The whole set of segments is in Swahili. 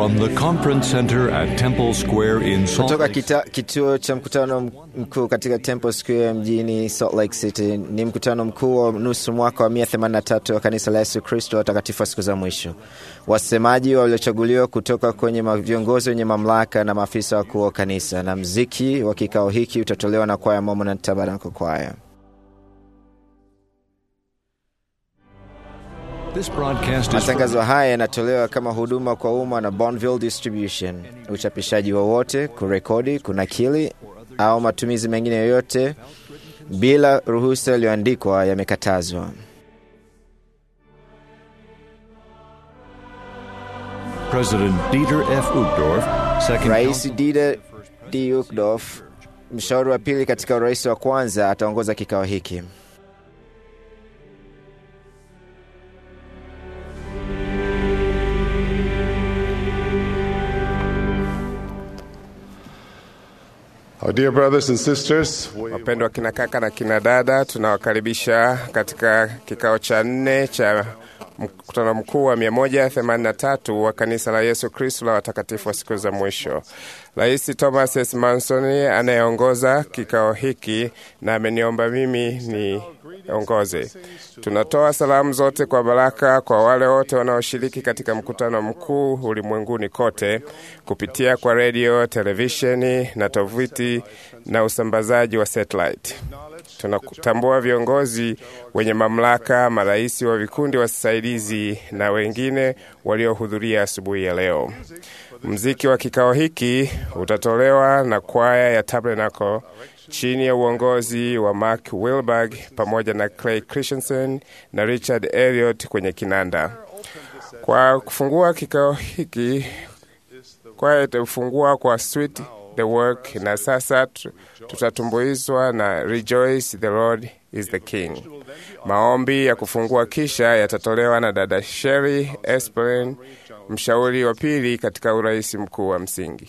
From the conference center at Temple Square in Salt Kutoka Lake kita, kituo cha mkutano mkuu katika Temple Square mjini Salt Lake City ni mkutano mkuu wa nusu mwaka wa 183 wa kanisa la Yesu Kristo watakatifu wa siku za mwisho. Wasemaji waliochaguliwa kutoka kwenye ma- viongozi wenye mamlaka na maafisa wakuu wa kanisa, na mziki wa kikao hiki utatolewa na kwaya Mormon Tabernacle Choir. This broadcast is Matangazo haya yanatolewa kama huduma kwa umma na Bonneville Distribution. Uchapishaji wowote, kurekodi, kunakili au matumizi mengine yoyote bila ruhusa iliyoandikwa yamekatazwa. President Dieter F. Uchtdorf, second Rais counsel- Dieter D. Uchtdorf, mshauri wa pili katika urais wa kwanza, ataongoza kikao hiki. Our dear brothers and sisters, we Wapendwa kina kaka na kina dada, tunawakaribisha katika kikao cha nne cha mkutano mkuu wa 183 wa kanisa la Yesu Kristo la watakatifu wa siku za mwisho. Rais Thomas S. Manson anayeongoza kikao hiki na ameniomba mimi niongoze. Tunatoa salamu zote kwa baraka kwa wale wote wanaoshiriki katika mkutano mkuu ulimwenguni kote kupitia kwa redio, televisheni na tovuti na usambazaji wa satellite. Tunatambua viongozi wenye mamlaka, marais wa vikundi wasaidizi na wengine waliohudhuria asubuhi ya leo. Mziki wa kikao hiki utatolewa na kwaya ya Tabernacle chini ya uongozi wa Mark Wilberg pamoja na Clay Christensen na Richard Elliot kwenye kinanda. Kwa kufungua kikao hiki, kwaya itafungua kwa Sweet the Work, na sasa tu- tutatumbuizwa na Rejoice the Lord is the King. Maombi ya kufungua kisha yatatolewa na dada Sherry Espelin, mshauri wa pili katika urais mkuu wa msingi.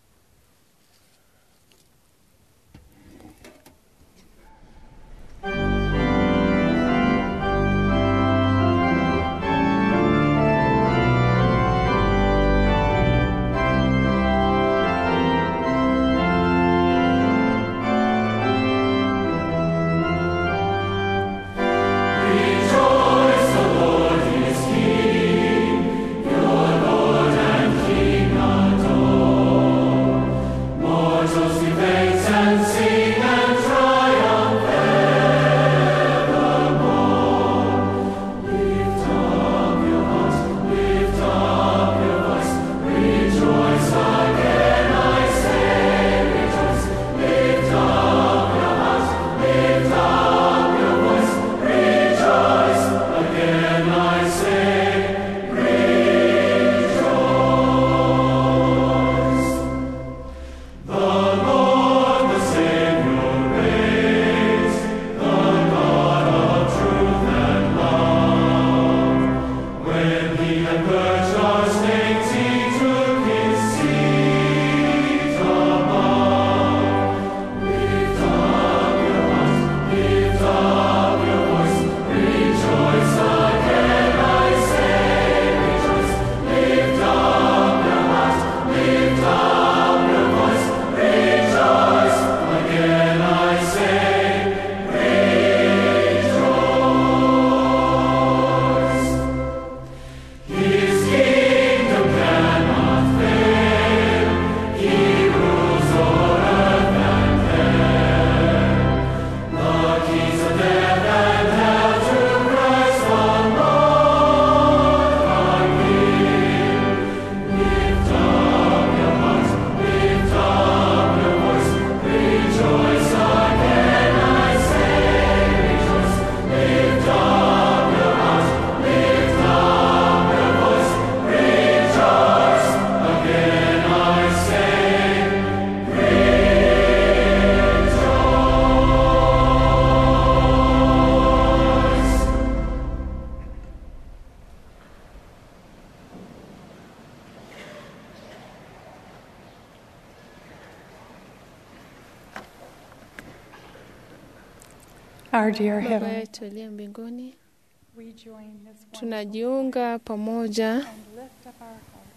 Our dear Baba Heavenly, yetu aliye mbinguni, we join this one tunajiunga pamoja and lift up our hearts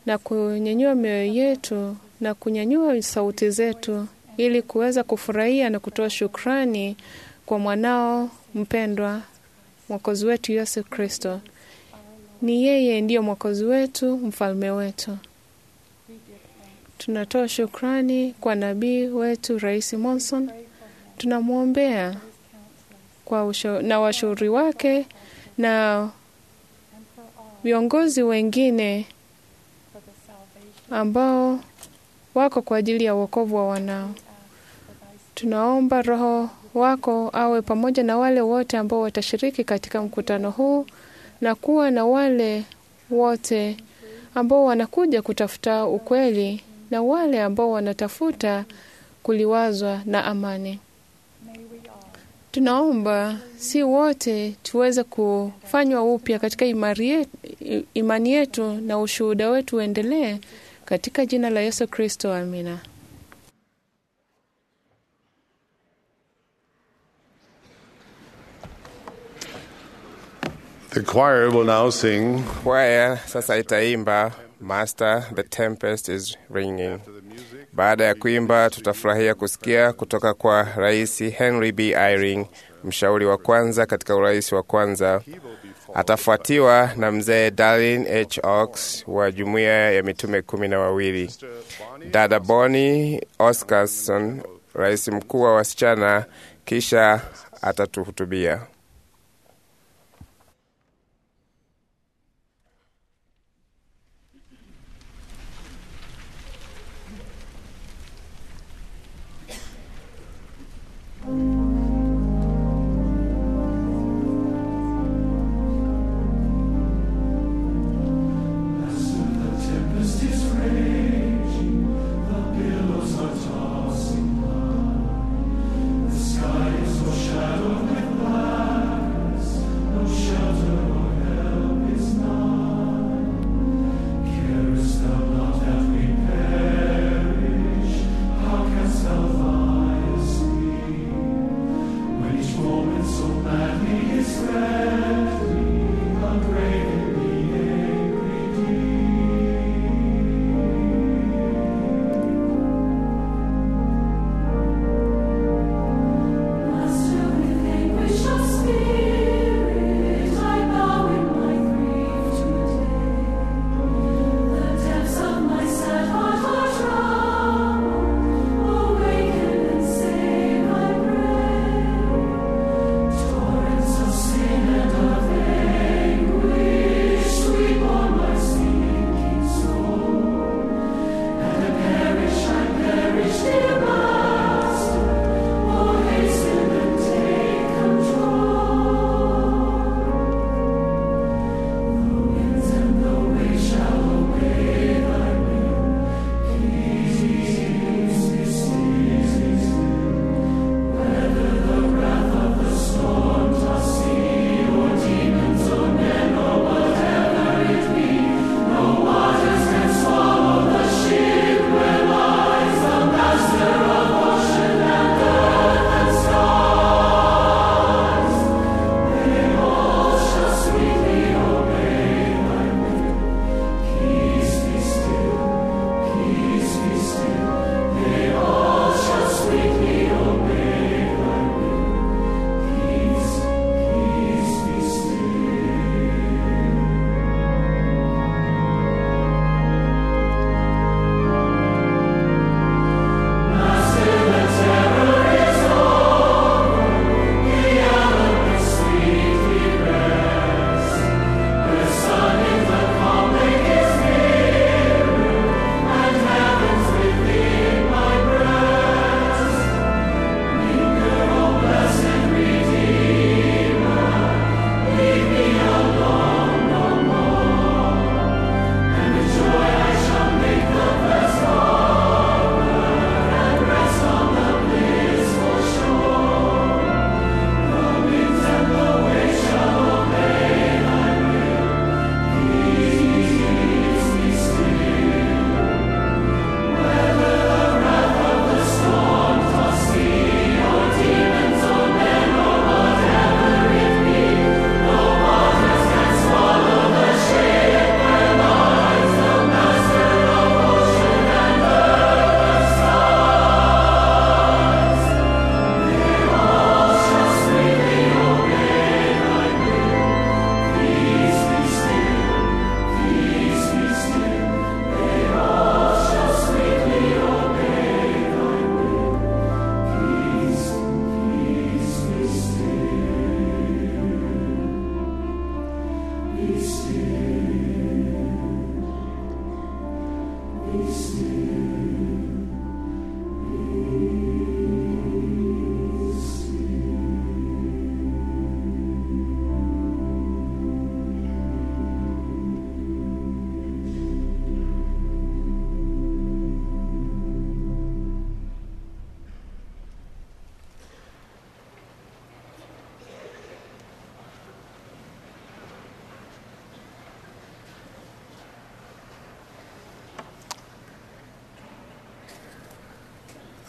na kunyanyua mioyo yetu na kunyanyua sauti zetu ili kuweza kufurahia na kutoa shukrani kwa mwanao mpendwa mwokozi wetu Yesu Kristo. Ni yeye ndiyo mwokozi wetu, mfalme wetu. Tunatoa shukrani kwa nabii wetu Rais Monson, tunamwombea kwa usho, na washauri wake na viongozi wengine ambao wako kwa ajili ya wokovu wa wanao. Tunaomba Roho wako awe pamoja na wale wote ambao watashiriki katika mkutano huu na kuwa na wale wote ambao wanakuja kutafuta ukweli na wale ambao wanatafuta kuliwazwa na amani. Tunaomba si wote tuweze kufanywa upya katika imani yetu, imani yetu na ushuhuda wetu uendelee katika jina la Yesu Kristo, amina. The choir will now sing Kwaya sasa itaimba Master, the tempest is ringing. Baada ya kuimba, tutafurahia kusikia kutoka kwa Rais Henry B. Eyring, mshauri wa kwanza katika urais wa kwanza. Atafuatiwa na mzee Darlin H. Oaks wa jumuiya ya mitume kumi na wawili, dada Bonnie Oscarson, rais mkuu wa wasichana, kisha atatuhutubia. Skies overshadowed with black.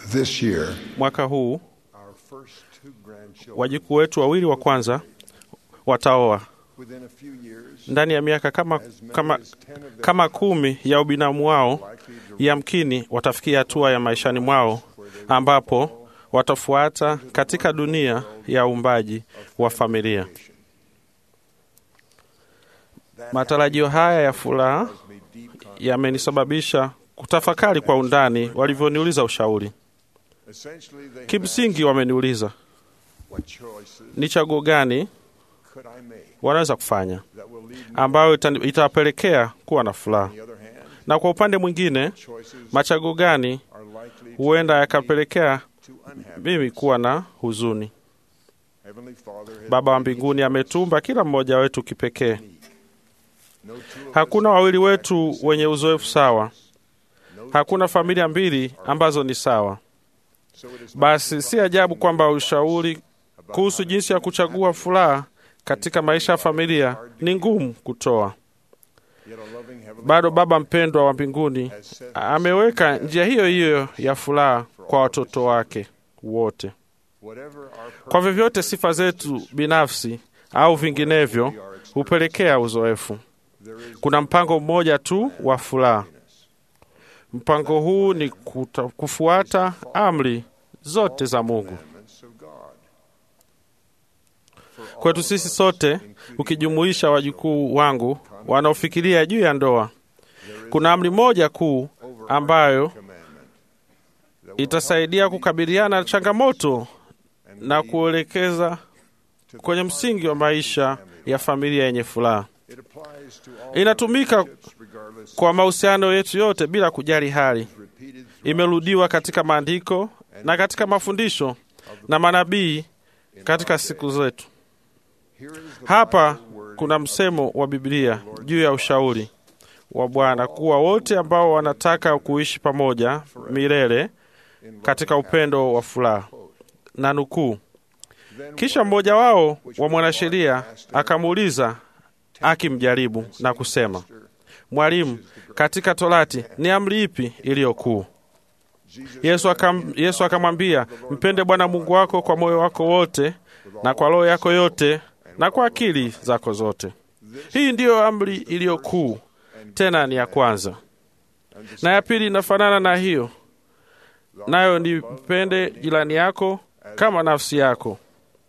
This year, Mwaka huu our first two grandchildren, wajukuu wetu wawili wa kwanza wataoa. within a few years, Ndani ya miaka kama, as many kama, as 10 of them kama kumi ya ubinamu wao likely to yamkini watafikia hatua ya maishani mwao ambapo watafuata katika dunia ya uumbaji wa familia. Matarajio haya ya furaha me deep confidence. yamenisababisha kutafakari kwa undani walivyoniuliza ushauri. Essentially, they have Kimsingi wameniuliza asked, what choices ni chaguo gani could I make wanaweza kufanya that will lead me ambayo ita- itawapelekea kuwa na furaha, on the other hand, na kwa upande mwingine choices machaguo gani are likely to huenda lead me yakapelekea to unhappiness. mimi kuwa na huzuni. Heavenly Father has Baba wa made mbinguni each ametumba kila mmoja wetu kipekee. unique. No two of us Hakuna wawili wetu wenye uzoefu sawa, no hakuna familia mbili ambazo ni sawa. So it is Basi si ajabu kwamba ushauri kuhusu jinsi ya kuchagua furaha katika maisha ya familia ni ngumu kutoa. yet a loving heavenly Bado Baba mpendwa wa mbinguni has said ameweka njia hiyo hiyo ya furaha kwa watoto wake wote. whatever our Kwa vyovyote sifa zetu binafsi au vinginevyo hupelekea uzoefu. there is Kuna mpango mmoja tu wa furaha. Mpango huu ni kuta, kufuata amri zote za Mungu. commandments of God. Kwetu sisi sote, ukijumuisha wajukuu wangu wanaofikiria juu ya ndoa, kuna amri moja kuu ambayo Commandment that will itasaidia kukabiliana na changamoto na kuelekeza kwenye msingi wa maisha ya familia yenye furaha. it applies to all Inatumika relationships regardless kwa mahusiano yetu yote bila kujali hali. repeated throughout Imerudiwa katika maandiko na katika mafundisho na manabii katika siku zetu. here is the Hapa Bible word kuna msemo wa Biblia juu ya ushauri wa Bwana kuwa wote ambao wanataka kuishi pamoja milele katika upendo wa furaha, na nukuu, then kisha mmoja wao wa mwanasheria akamuuliza akimjaribu na kusema, Mwalimu, katika Torati ni amri ipi iliyo kuu? Jesus Yesu akam, Yesu akamwambia, mpende Bwana Mungu wako kwa moyo wako wote na kwa roho yako yote na kwa akili zako zote. Hii ndiyo amri iliyo kuu, tena ni ya kwanza, na ya pili inafanana na hiyo, nayo ni mpende jirani yako kama nafsi yako.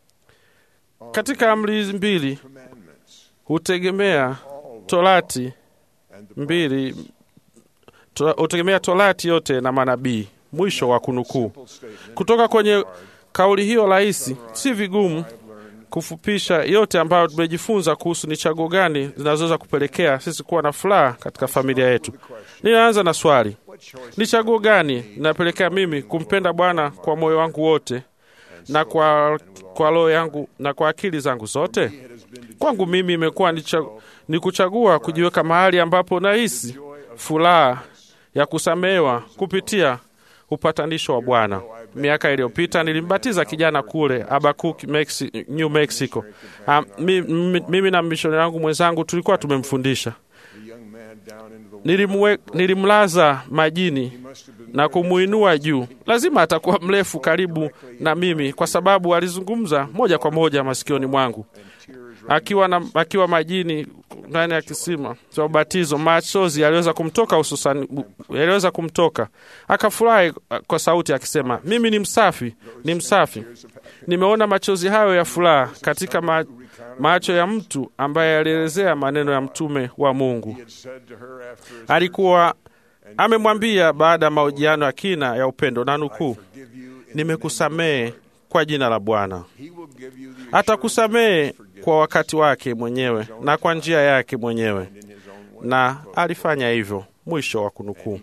Katika amri hizi mbili commandments hutegemea Torati and the mbili to- hutegemea Torati yote na manabii. Mwisho wa kunukuu. simple statement Kutoka kwenye kauli hiyo rahisi, si vigumu kufupisha yote ambayo tumejifunza kuhusu ni chaguo gani zinazoweza kupelekea sisi kuwa na furaha katika familia yetu. Ninaanza na swali, what choice ni chaguo gani linapelekea mimi kumpenda Bwana kwa moyo wangu wote na kwa, kwa roho yangu na kwa akili zangu zote? it has been to Kwangu mimi imekuwa ni, cha, ni kuchagua kujiweka mahali ambapo nahisi furaha ya kusamehewa kupitia upatanisho wa Bwana. Miaka iliyopita nilimbatiza kijana kule Abakuk, Mexi, New Mexico. Ah, mi, mi, mimi na mishonari wangu mwenzangu tulikuwa tumemfundisha. the young man down into the water. Nilimwe, nilimlaza majini He must have been na kumuinua juu. Lazima atakuwa mrefu karibu na mimi, kwa sababu alizungumza moja kwa moja masikioni mwangu tears akiwa, na, akiwa majini ndani ya kisima cha ubatizo. Machozi yaliweza kumtoka hususani, yaliweza kumtoka akafurahi kwa sauti akisema, mimi ni msafi, ni msafi. Nimeona machozi hayo ya furaha katika ma, macho ya mtu ambaye alielezea maneno ya mtume wa Mungu. had said to her after his Alikuwa amemwambia baada ya mahojiano ya kina ya upendo, na nukuu, give you in nimekusamehe kwa jina la Bwana. he will give you the Atakusamehe kwa wakati wake mwenyewe na kwa njia yake mwenyewe, in his own way. na alifanya hivyo. Mwisho wa kunukuu.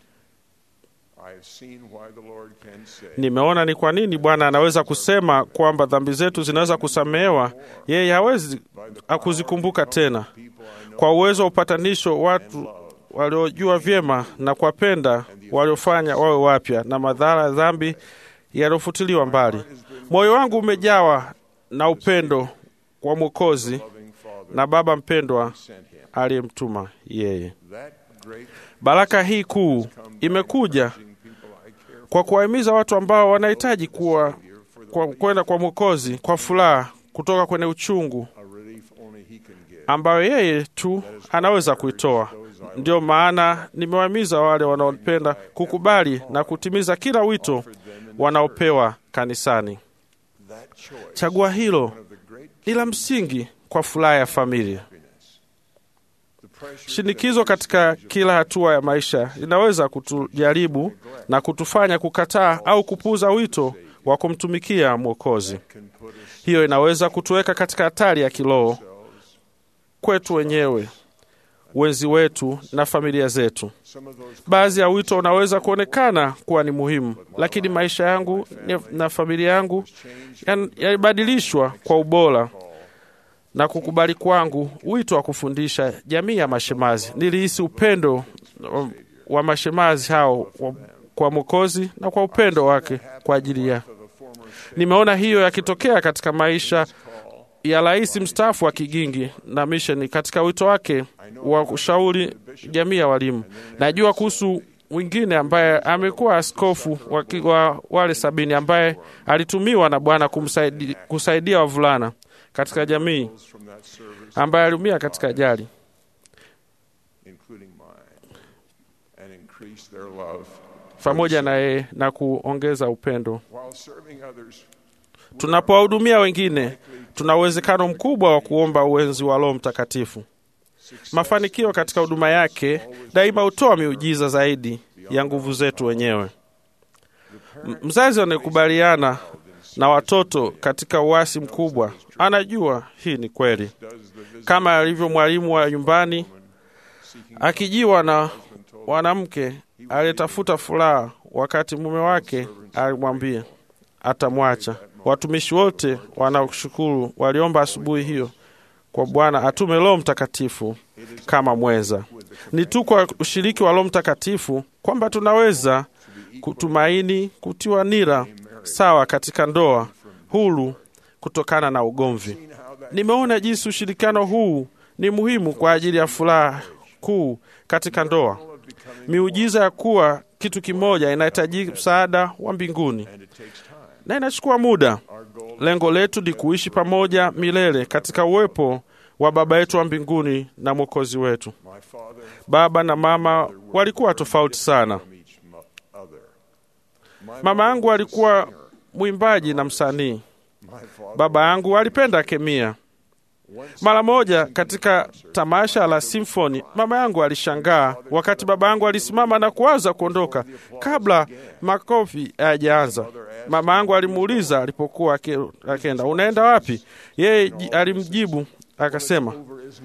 I have seen why the Lord can say Nimeona ni kwa nini Bwana anaweza kusema kwamba dhambi zetu zinaweza kusamehewa, yeye hawezi akuzikumbuka tena. people I know Kwa uwezo wa upatanisho, watu waliojua vyema na kuwapenda waliofanya wawe wapya na madhara ya dhambi yaliyofutiliwa mbali. Moyo wangu umejawa na upendo kwa Mwokozi loving Father na Baba mpendwa sent him. aliyemtuma yeye. That great Baraka hii kuu imekuja people I care for kwa kuwahimiza watu ambao wanahitaji kuwa kwa- kwenda kwa Mwokozi kwa furaha kutoka kwenye uchungu ambayo yeye tu anaweza kuitoa. Ndio maana nimewahimiza wale wanaopenda kukubali na kutimiza kila wito wanaopewa kanisani. Chagua hilo ni la msingi kwa furaha ya familia. Shinikizo katika kila hatua ya maisha linaweza kutujaribu na kutufanya kukataa au kupuuza wito wa kumtumikia Mwokozi. Hiyo inaweza kutuweka katika hatari ya kiroho kwetu wenyewe, wenzi wetu na familia zetu. Baadhi ya wito unaweza kuonekana kuwa ni muhimu, lakini maisha yangu na familia yangu yan- yalibadilishwa kwa ubora na kukubali kwangu wito wa kufundisha jamii ya mashemazi. Nilihisi upendo wa- wa mashemazi hao wa- kwa Mwokozi na kwa upendo wake kwa ajili ya. Nimeona hiyo yakitokea katika maisha ya rais mstaafu wa Kigingi na misheni katika wito wake wa kushauri jamii ya walimu. Najua kuhusu mwingine ambaye amekuwa askofu wa, ki- wa wale sabini ambaye alitumiwa na Bwana kumsaidi- kusaidia wavulana katika jamii ambaye aliumia katika ajali. including mine, and increase their love. pamoja na yeye na kuongeza upendo. While serving others, Tunapowahudumia wengine, tuna uwezekano mkubwa wa kuomba uwenzi wa Roho Mtakatifu. Mafanikio katika huduma yake daima hutoa miujiza zaidi ya nguvu zetu wenyewe. M- Mzazi anayekubaliana na watoto katika uasi mkubwa anajua hii ni kweli, kama alivyo mwalimu wa nyumbani akijiwa na mwanamke aliyetafuta furaha wakati mume wake alimwambia atamwacha. Watumishi wote wanaoshukuru waliomba asubuhi hiyo kwa Bwana atume Roho Mtakatifu kama mweza. Ni tu kwa ushiriki wa Roho Mtakatifu kwamba tunaweza kutumaini kutiwa nira sawa katika ndoa huru kutokana na ugomvi. Nimeona jinsi ushirikiano huu ni muhimu kwa ajili ya furaha kuu katika ndoa. Miujiza ya kuwa kitu kimoja inahitaji msaada wa mbinguni na inachukua muda. Lengo letu ni kuishi pamoja milele katika uwepo wa Baba yetu wa mbinguni na Mwokozi wetu. Baba na mama walikuwa tofauti sana. Mama yangu alikuwa mwimbaji na msanii. Baba yangu alipenda kemia. Mara moja katika tamasha la simfoni, mama yangu alishangaa wakati baba yangu alisimama na kuanza kuondoka kabla makofi hayajaanza. Mama yangu alimuuliza alipokuwa ake- akenda, unaenda wapi? Yeye ji- alimjibu akasema,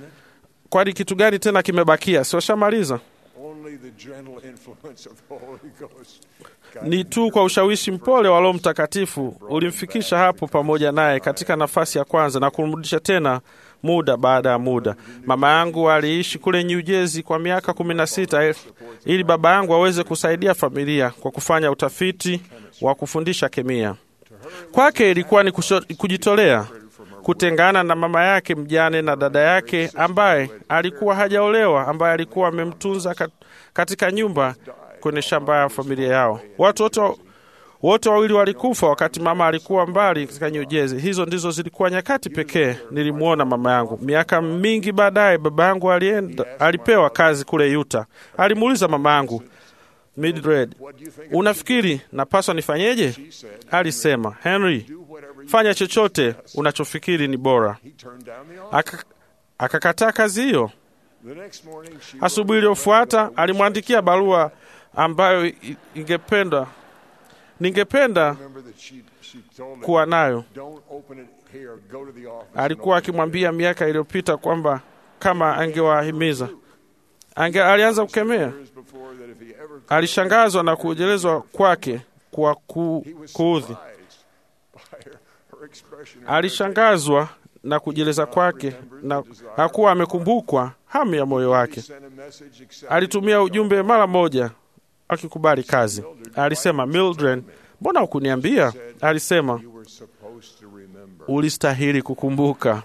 kwani kitu gani tena kimebakia? Si washamaliza? only the gentle influence of the Holy Ghost. Ni tu kwa ushawishi mpole wa Roho Mtakatifu ulimfikisha hapo pamoja naye katika nafasi ya kwanza na kumrudisha tena muda baada ya muda. Mama yangu aliishi kule New Jersey kwa miaka kumi na sita ili baba yangu aweze kusaidia familia kwa kufanya utafiti wa kufundisha kemia. Kwake ilikuwa ni kusho- kujitolea kutengana na mama yake mjane na dada yake ambaye alikuwa hajaolewa, ambaye alikuwa amemtunza kat- katika nyumba kwenye shamba ya familia yao. Watu wote wote wawili walikufa wakati mama alikuwa mbali katika New Jersey. Hizo ndizo zilikuwa nyakati pekee nilimwona mama yangu. Miaka mingi baadaye, baba yangu alienda, alipewa kazi kule Utah. Alimuuliza mama yangu Mildred, unafikiri napaswa nifanyeje? Alisema, Henry, fanya chochote unachofikiri ni bora. Turned down the offer. Aka- Akakataa kazi hiyo. The next morning, she Asubuhi iliyofuata alimwandikia barua ambayo i- ingependa ningependa remember that she, she told me, kuwa nayo. don't open it here, go to the office. Alikuwa akimwambia miaka iliyopita kwamba kama angewahimiza ange, alianza kukemea. Years before that if he ever Alishangazwa na kujelezwa kwake kwa ku, kuudhi. surprised by her, her expression. Alishangazwa na kujeleza kwake na hakuwa amekumbukwa hamu ya moyo wake. Sent a message accepting Alitumia ujumbe mara moja akikubali kazi. Alisema, Mildred, mbona hukuniambia? Alisema, you were supposed to remember. ulistahili kukumbuka.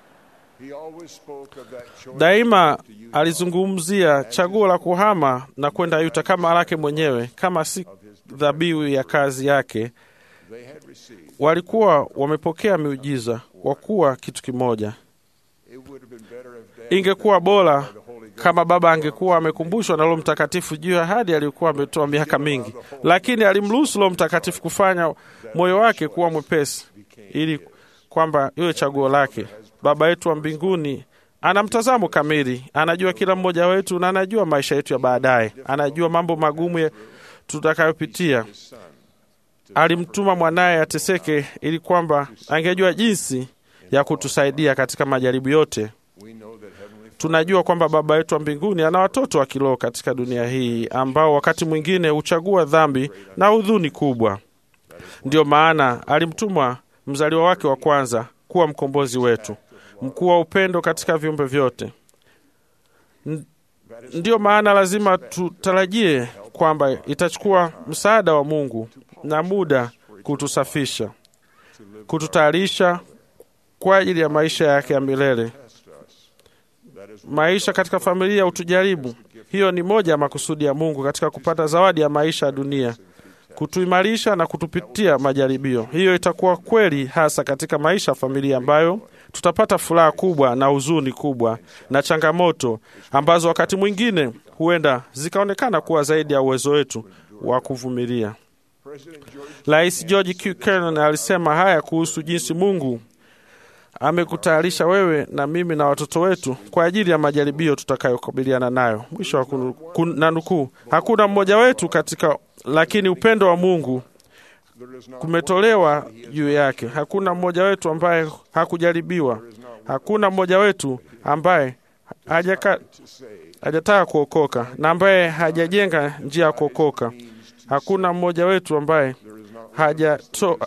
He always spoke of that choice Daima alizungumzia chaguo la kuhama na kwenda Yuta kama lake mwenyewe, kama si of his dhabihu ya kazi yake, walikuwa wamepokea miujiza kwa kuwa kitu kimoja. Ingekuwa bora kama Baba angekuwa amekumbushwa na Roho Mtakatifu juu ya ahadi aliyokuwa ametoa miaka mingi, lakini alimruhusu Roho Mtakatifu kufanya moyo wake kuwa mwepesi ili kwamba iwe chaguo lake. Baba yetu wa mbinguni ana mtazamo kamili, anajua kila mmoja wetu na anajua maisha yetu ya baadaye, anajua mambo magumu ya- tutakayopitia. Alimtuma mwanaye ateseke ili kwamba angejua jinsi ya kutusaidia katika majaribu yote. Tunajua kwamba Baba yetu wa mbinguni ana watoto wa kiroho katika dunia hii ambao wakati mwingine huchagua dhambi na hudhuni kubwa. Ndiyo maana alimtuma mzaliwa wake wa kwanza kuwa mkombozi wetu, mkuu wa upendo katika viumbe vyote. N- Ndiyo maana lazima tutarajie kwamba itachukua msaada wa Mungu na muda kutusafisha, kututayarisha kwa ajili ya maisha yake ya milele. Maisha katika familia hutujaribu. Hiyo ni moja ya makusudi ya Mungu katika kupata zawadi ya maisha ya dunia, kutuimarisha na kutupitia majaribio. Hiyo itakuwa kweli hasa katika maisha ya familia ambayo tutapata furaha kubwa na huzuni kubwa na changamoto ambazo wakati mwingine huenda zikaonekana kuwa zaidi ya uwezo wetu wa kuvumilia. Rais George Q. Kennan alisema haya kuhusu jinsi Mungu amekutayarisha wewe na mimi na watoto wetu kwa ajili ya majaribio tutakayokabiliana nayo. Mwisho wa kunu- kun- na nukuu, hakuna mmoja wetu katika, lakini upendo wa Mungu kumetolewa juu yake. Hakuna mmoja wetu ambaye hakujaribiwa. Hakuna mmoja wetu ambaye hajaka, hajataka kuokoka na ambaye hajajenga njia ya kuokoka. Hakuna mmoja wetu ambaye hajatoa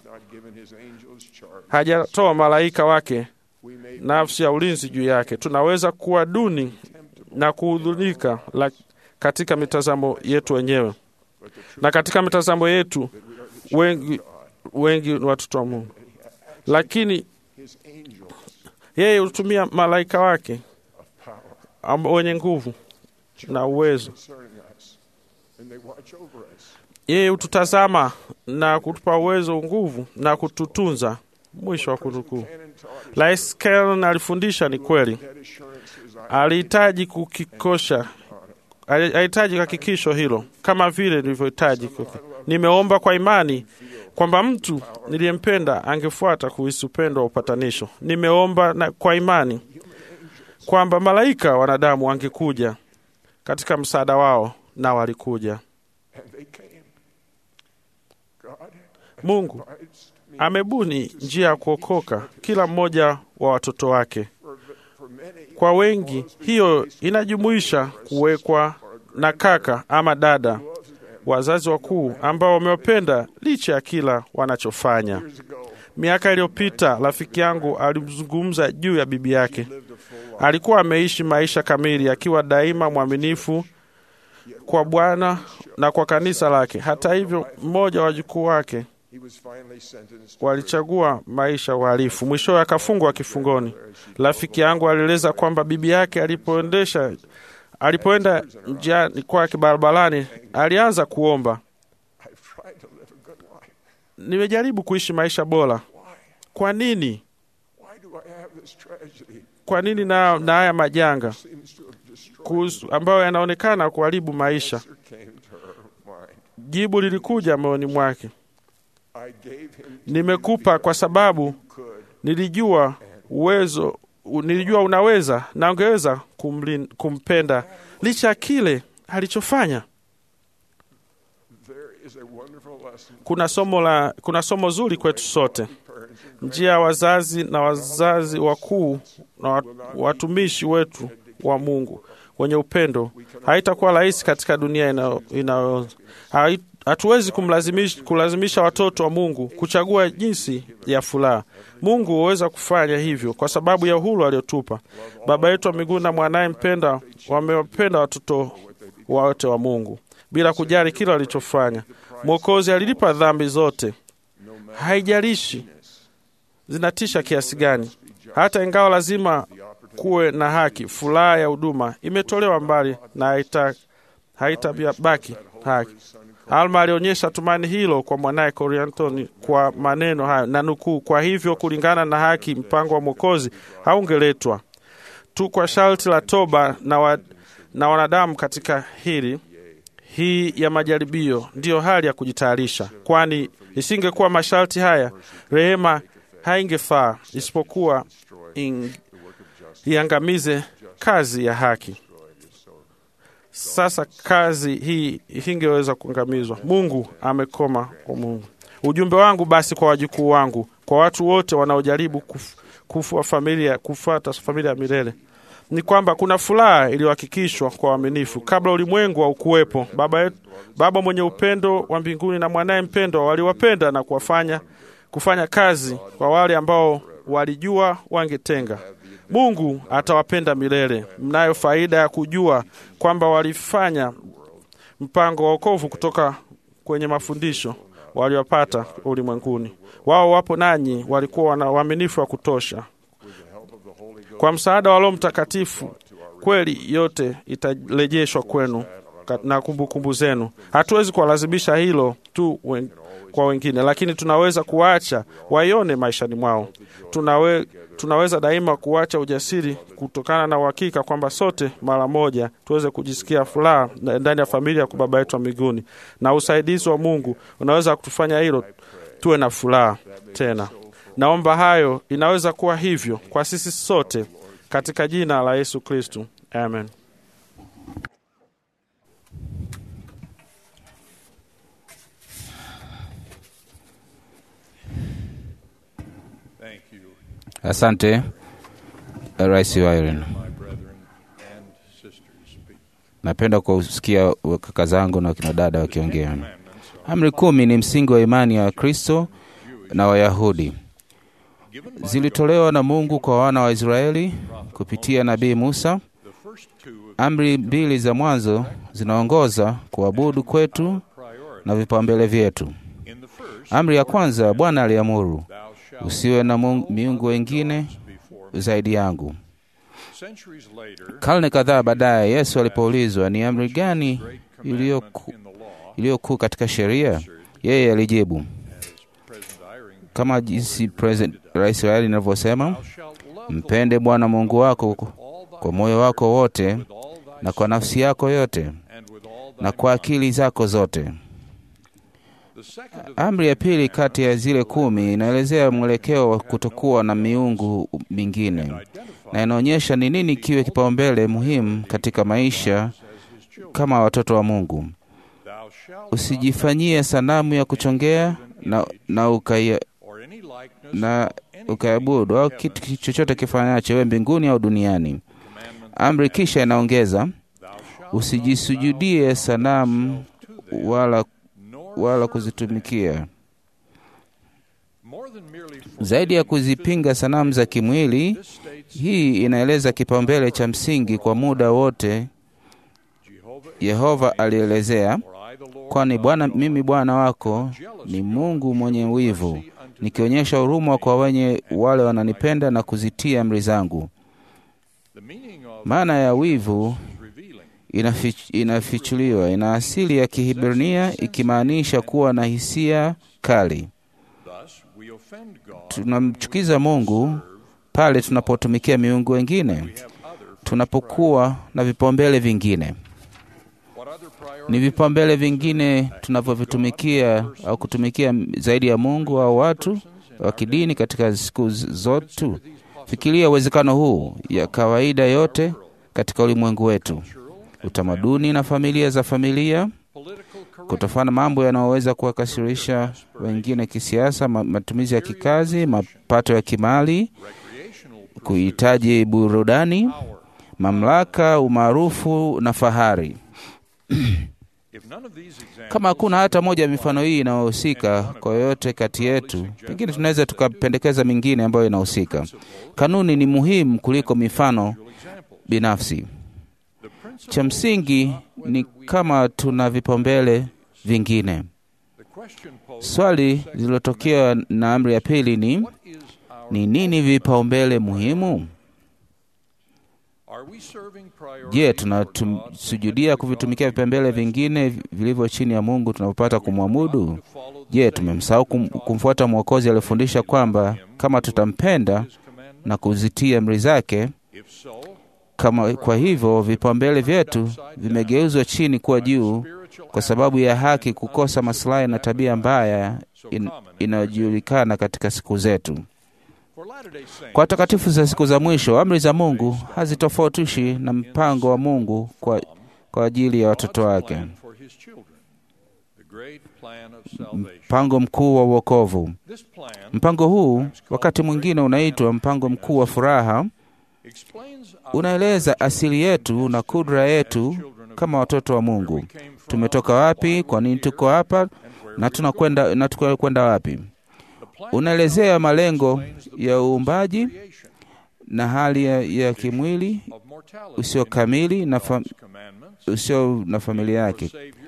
hajatoa malaika wake nafsi ya ulinzi juu yake. Tunaweza kuwa duni na kuhudhunika la- katika mitazamo yetu wenyewe, na katika mitazamo yetu wengi wengi ni watoto wa Mungu, lakini yeye hutumia malaika wake amb- wenye nguvu na uwezo. Yeye hututazama na kutupa uwezo, nguvu na kututunza. Mwisho wa kunukuu. Rais Kellen alifundisha ni kweli, alihitaji kukikosha, alihitaji hakikisho hilo, kama vile nilivyohitaji. kuki- Nimeomba kwa imani kwamba mtu niliyempenda angefuata kuhisi upendo wa upatanisho. Nimeomba na kwa imani kwamba malaika wanadamu wangekuja katika msaada wao, na walikuja. Mungu amebuni njia ya kuokoka kila mmoja wa watoto wake. Kwa wengi, hiyo inajumuisha kuwekwa na kaka ama dada, wazazi wakuu ambao wamewapenda licha ya kila wanachofanya. Miaka iliyopita, rafiki yangu alimzungumza juu ya bibi yake. Alikuwa ameishi maisha kamili akiwa daima mwaminifu kwa Bwana na kwa kanisa lake. Hata hivyo, mmoja wa wajukuu wake walichagua maisha ya uhalifu, mwishowe akafungwa kifungoni. Rafiki yangu alieleza kwamba bibi yake alipoendesha alipoenda njiani kwake barabarani, alianza kuomba, nimejaribu kuishi maisha bora. Kwa nini? Kwa nini na, na haya majanga kuhusu, ambayo yanaonekana kuharibu maisha? Jibu lilikuja moyoni mwake, nimekupa kwa sababu nilijua uwezo u- nilijua unaweza na ungeweza kumlin, kumpenda licha ya kile alichofanya. Kuna somo la kuna somo zuri kwetu sote. Njia ya wazazi na wazazi wakuu na wa- watumishi wetu wa Mungu wenye upendo haitakuwa rahisi katika dunia inayo- inayo hai- hatuwezi kumlazimisha kulazimisha watoto wa Mungu kuchagua jinsi ya furaha. Mungu huweza kufanya hivyo kwa sababu ya uhuru aliotupa. Baba yetu wa mbinguni na mwanaye mpenda wamewapenda watoto wote wa Mungu bila kujali kile walichofanya. Mwokozi alilipa dhambi zote, haijalishi zinatisha kiasi gani. Hata ingawa lazima kuwe na haki, furaha ya huduma imetolewa mbali na haita haitabaki haki. Alma alionyesha tumaini hilo kwa mwanaye Korianthoni kwa maneno hayo na nukuu, kwa hivyo kulingana na haki, mpango wa Mwokozi haungeletwa tu kwa sharti la toba na, wa, na wanadamu katika hili hii ya majaribio ndiyo hali ya kujitayarisha, kwani isingekuwa masharti haya, rehema haingefaa isipokuwa ing, iangamize kazi ya haki. Sasa kazi hii hingeweza kuangamizwa. Mungu amekoma kwa Mungu. Ujumbe wangu basi kwa wajukuu wangu, kwa watu wote wanaojaribu kuf, kufua familia, kufuata familia ya milele ni kwamba kuna furaha iliyohakikishwa kwa waaminifu kabla ulimwengu wa ukuwepo. Baba yetu, Baba mwenye upendo wa mbinguni na mwanaye mpendwa waliwapenda na kuwafanya kufanya kazi kwa wale ambao walijua wangetenga. Mungu atawapenda milele. Mnayo faida ya kujua kwamba walifanya mpango wa wokovu kutoka kwenye mafundisho waliopata ulimwenguni. Wao wapo nanyi, walikuwa wana uaminifu wa kutosha. Kwa msaada wa Roho Mtakatifu, kweli yote itarejeshwa kwenu na kumbukumbu kumbu zenu. Hatuwezi kuwalazimisha hilo tu wen, kwa wengine, lakini tunaweza kuacha waione maishani mwao. Tunawe, tunaweza daima kuacha ujasiri kutokana na uhakika kwamba sote mara moja tuweze kujisikia furaha ndani ya familia ya Baba yetu wa mbinguni, na usaidizi wa Mungu unaweza kutufanya hilo tuwe na furaha tena. Naomba hayo inaweza kuwa hivyo kwa sisi sote katika jina la Yesu Kristu, amen. Asante Rais Wyren. Napenda kusikia kaka zangu na wakina dada wakiongea. Amri kumi ni msingi wa imani ya Kristo na Wayahudi. Zilitolewa na Mungu kwa wana wa Israeli kupitia nabii Musa. Amri mbili za mwanzo zinaongoza kuabudu kwetu na vipaumbele vyetu. Amri ya kwanza, Bwana aliamuru, usiwe na miungu wengine zaidi yangu. Karne kadhaa baadaye, Yesu alipoulizwa ni amri gani iliyo kuu katika sheria, yeye alijibu kama jinsi Rais Waeli inavyosema, mpende Bwana Mungu wako kwa moyo wako wote na kwa nafsi yako yote na kwa akili zako zote. Amri ya pili kati ya zile kumi inaelezea mwelekeo wa kutokuwa na miungu mingine na inaonyesha ni nini kiwe kipaumbele muhimu katika maisha kama watoto wa Mungu. Usijifanyie sanamu ya kuchongea na, na ukaya na ukaabudu au kitu chochote kifanyacho iwe mbinguni au duniani. Amri kisha inaongeza usijisujudie sanamu wala, wala kuzitumikia. Zaidi ya kuzipinga sanamu za kimwili, hii inaeleza kipaumbele cha msingi kwa muda wote. Yehova alielezea, kwani Bwana mimi Bwana wako ni Mungu mwenye wivu nikionyesha huruma kwa wenye wale wananipenda na kuzitia amri zangu. Maana ya wivu inafich, inafichuliwa, ina asili ya Kihibrania ikimaanisha kuwa na hisia kali. Tunamchukiza Mungu pale tunapotumikia miungu wengine, tunapokuwa na vipaumbele vingine. Ni vipaumbele vingine tunavyovitumikia au kutumikia zaidi ya Mungu au watu wa kidini katika siku zote. Fikiria uwezekano huu ya kawaida yote katika ulimwengu wetu, utamaduni na familia za familia, kutofana mambo yanayoweza kuwakasirisha wengine kisiasa, matumizi ya kikazi, mapato ya kimali, kuhitaji burudani, mamlaka, umaarufu na fahari. Kama hakuna hata moja ya mifano hii inayohusika kwa yoyote kati yetu, pengine tunaweza tukapendekeza mingine ambayo inahusika. Kanuni ni muhimu kuliko mifano binafsi. Cha msingi ni kama tuna vipaumbele vingine. Swali lililotokea na amri ya pili ni ni nini vipaumbele muhimu? Je, tunasujudia kuvitumikia vipembele vingine vilivyo chini ya Mungu tunavyopata kumwabudu? Je, tumemsahau kum, kumfuata Mwokozi aliyefundisha kwamba kama tutampenda na kuzitia amri zake kama kwa hivyo vipaumbele vyetu vimegeuzwa chini kuwa juu kwa sababu ya haki kukosa maslahi na tabia mbaya in, inayojulikana katika siku zetu. Kwa watakatifu za siku za mwisho, amri za Mungu hazitofautishi na mpango wa Mungu kwa, kwa ajili ya watoto wake, mpango mkuu wa uokovu. Mpango huu wakati mwingine unaitwa mpango mkuu wa furaha unaeleza asili yetu na kudra yetu kama watoto wa Mungu. Tumetoka wapi? Kwa nini tuko hapa? Na tunakwenda na tunakwenda wapi? Unaelezea malengo ya uumbaji na hali ya, ya kimwili usio kamili na, fa, usio na familia yake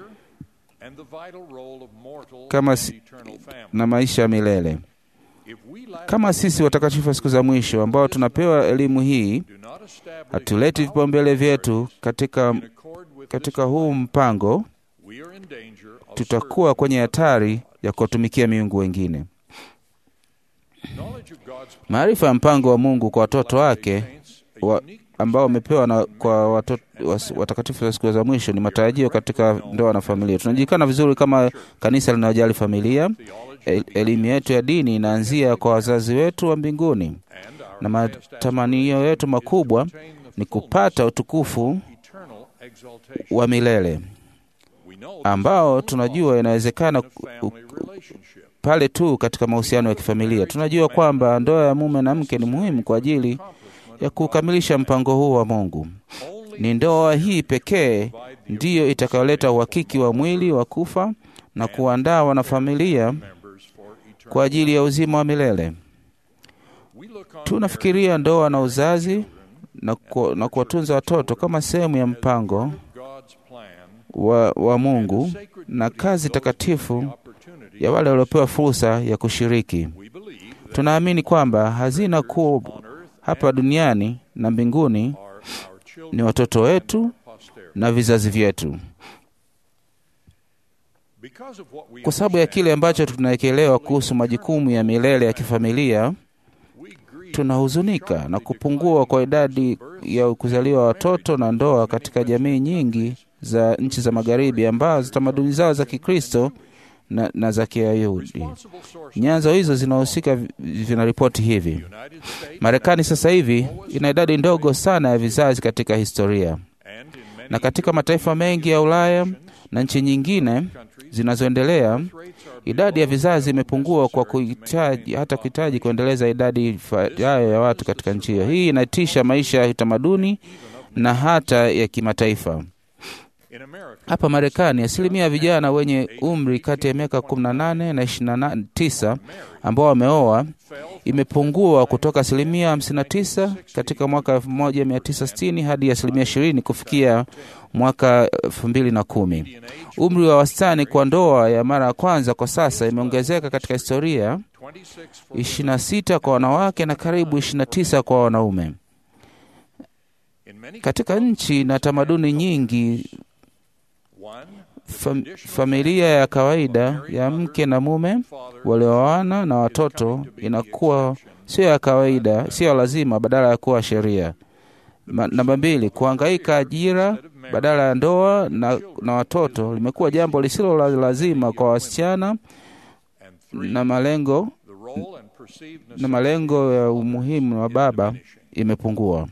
kama si, na maisha ya milele. Kama sisi watakatifu wa siku za mwisho ambao tunapewa elimu hii, hatuleti vipaumbele vyetu katika, katika huu mpango, tutakuwa kwenye hatari ya kuwatumikia miungu wengine. Maarifa ya mpango wa Mungu kwa watoto wake wa, ambao wamepewa na kwa watoto, watakatifu wa siku za mwisho ni matarajio katika ndoa na familia. Tunajulikana vizuri kama kanisa linalojali familia. Elimu yetu ya dini inaanzia kwa wazazi wetu wa mbinguni, na matamanio yetu makubwa ni kupata utukufu wa milele ambao tunajua inawezekana pale tu katika mahusiano ya kifamilia. Tunajua kwamba ndoa ya mume na mke ni muhimu kwa ajili ya kukamilisha mpango huu wa Mungu. Ni ndoa hii pekee ndiyo itakayoleta uhakiki wa mwili wa kufa na kuandaa wanafamilia kwa ajili ya uzima wa milele. Tunafikiria ndoa na uzazi na, ku, na kuwatunza watoto kama sehemu ya mpango wa, wa Mungu na kazi takatifu ya wale waliopewa fursa ya kushiriki. Tunaamini kwamba hazina kuu hapa duniani na mbinguni ni watoto wetu na vizazi vyetu. Kwa sababu ya kile ambacho tunaekelewa kuhusu majukumu ya milele ya kifamilia, tunahuzunika na kupungua kwa idadi ya kuzaliwa watoto na ndoa katika jamii nyingi za nchi za Magharibi ambazo tamaduni zao za Kikristo na, na za Kiyahudi. Nyanzo hizo zinahusika vinaripoti hivi: Marekani sasa hivi ina idadi ndogo sana ya vizazi katika historia, na katika mataifa mengi ya Ulaya na nchi nyingine zinazoendelea idadi ya vizazi imepungua kwa kuhitaji hata kuhitaji kuendeleza idadi ifayo ya watu katika nchi hiyo. Hii inatisha maisha ya utamaduni na hata ya kimataifa. Hapa Marekani, asilimia ya vijana wenye umri kati ya miaka 18 na 29 ambao wameoa imepungua kutoka asilimia 59 katika mwaka 1960 hadi asilimia 20 kufikia mwaka 2010. Umri wa wastani kwa ndoa ya mara ya kwanza kwa sasa imeongezeka katika historia, 26 kwa wanawake na karibu 29 kwa wanaume. Katika nchi na tamaduni nyingi Fam, familia ya kawaida ya mke na mume walioana na watoto inakuwa sio ya kawaida, sio lazima, badala ya kuwa sheria. Namba mbili, kuhangaika ajira badala ya ndoa na, na watoto limekuwa jambo lisilo la lazima kwa wasichana na malengo, na malengo ya umuhimu wa baba imepungua.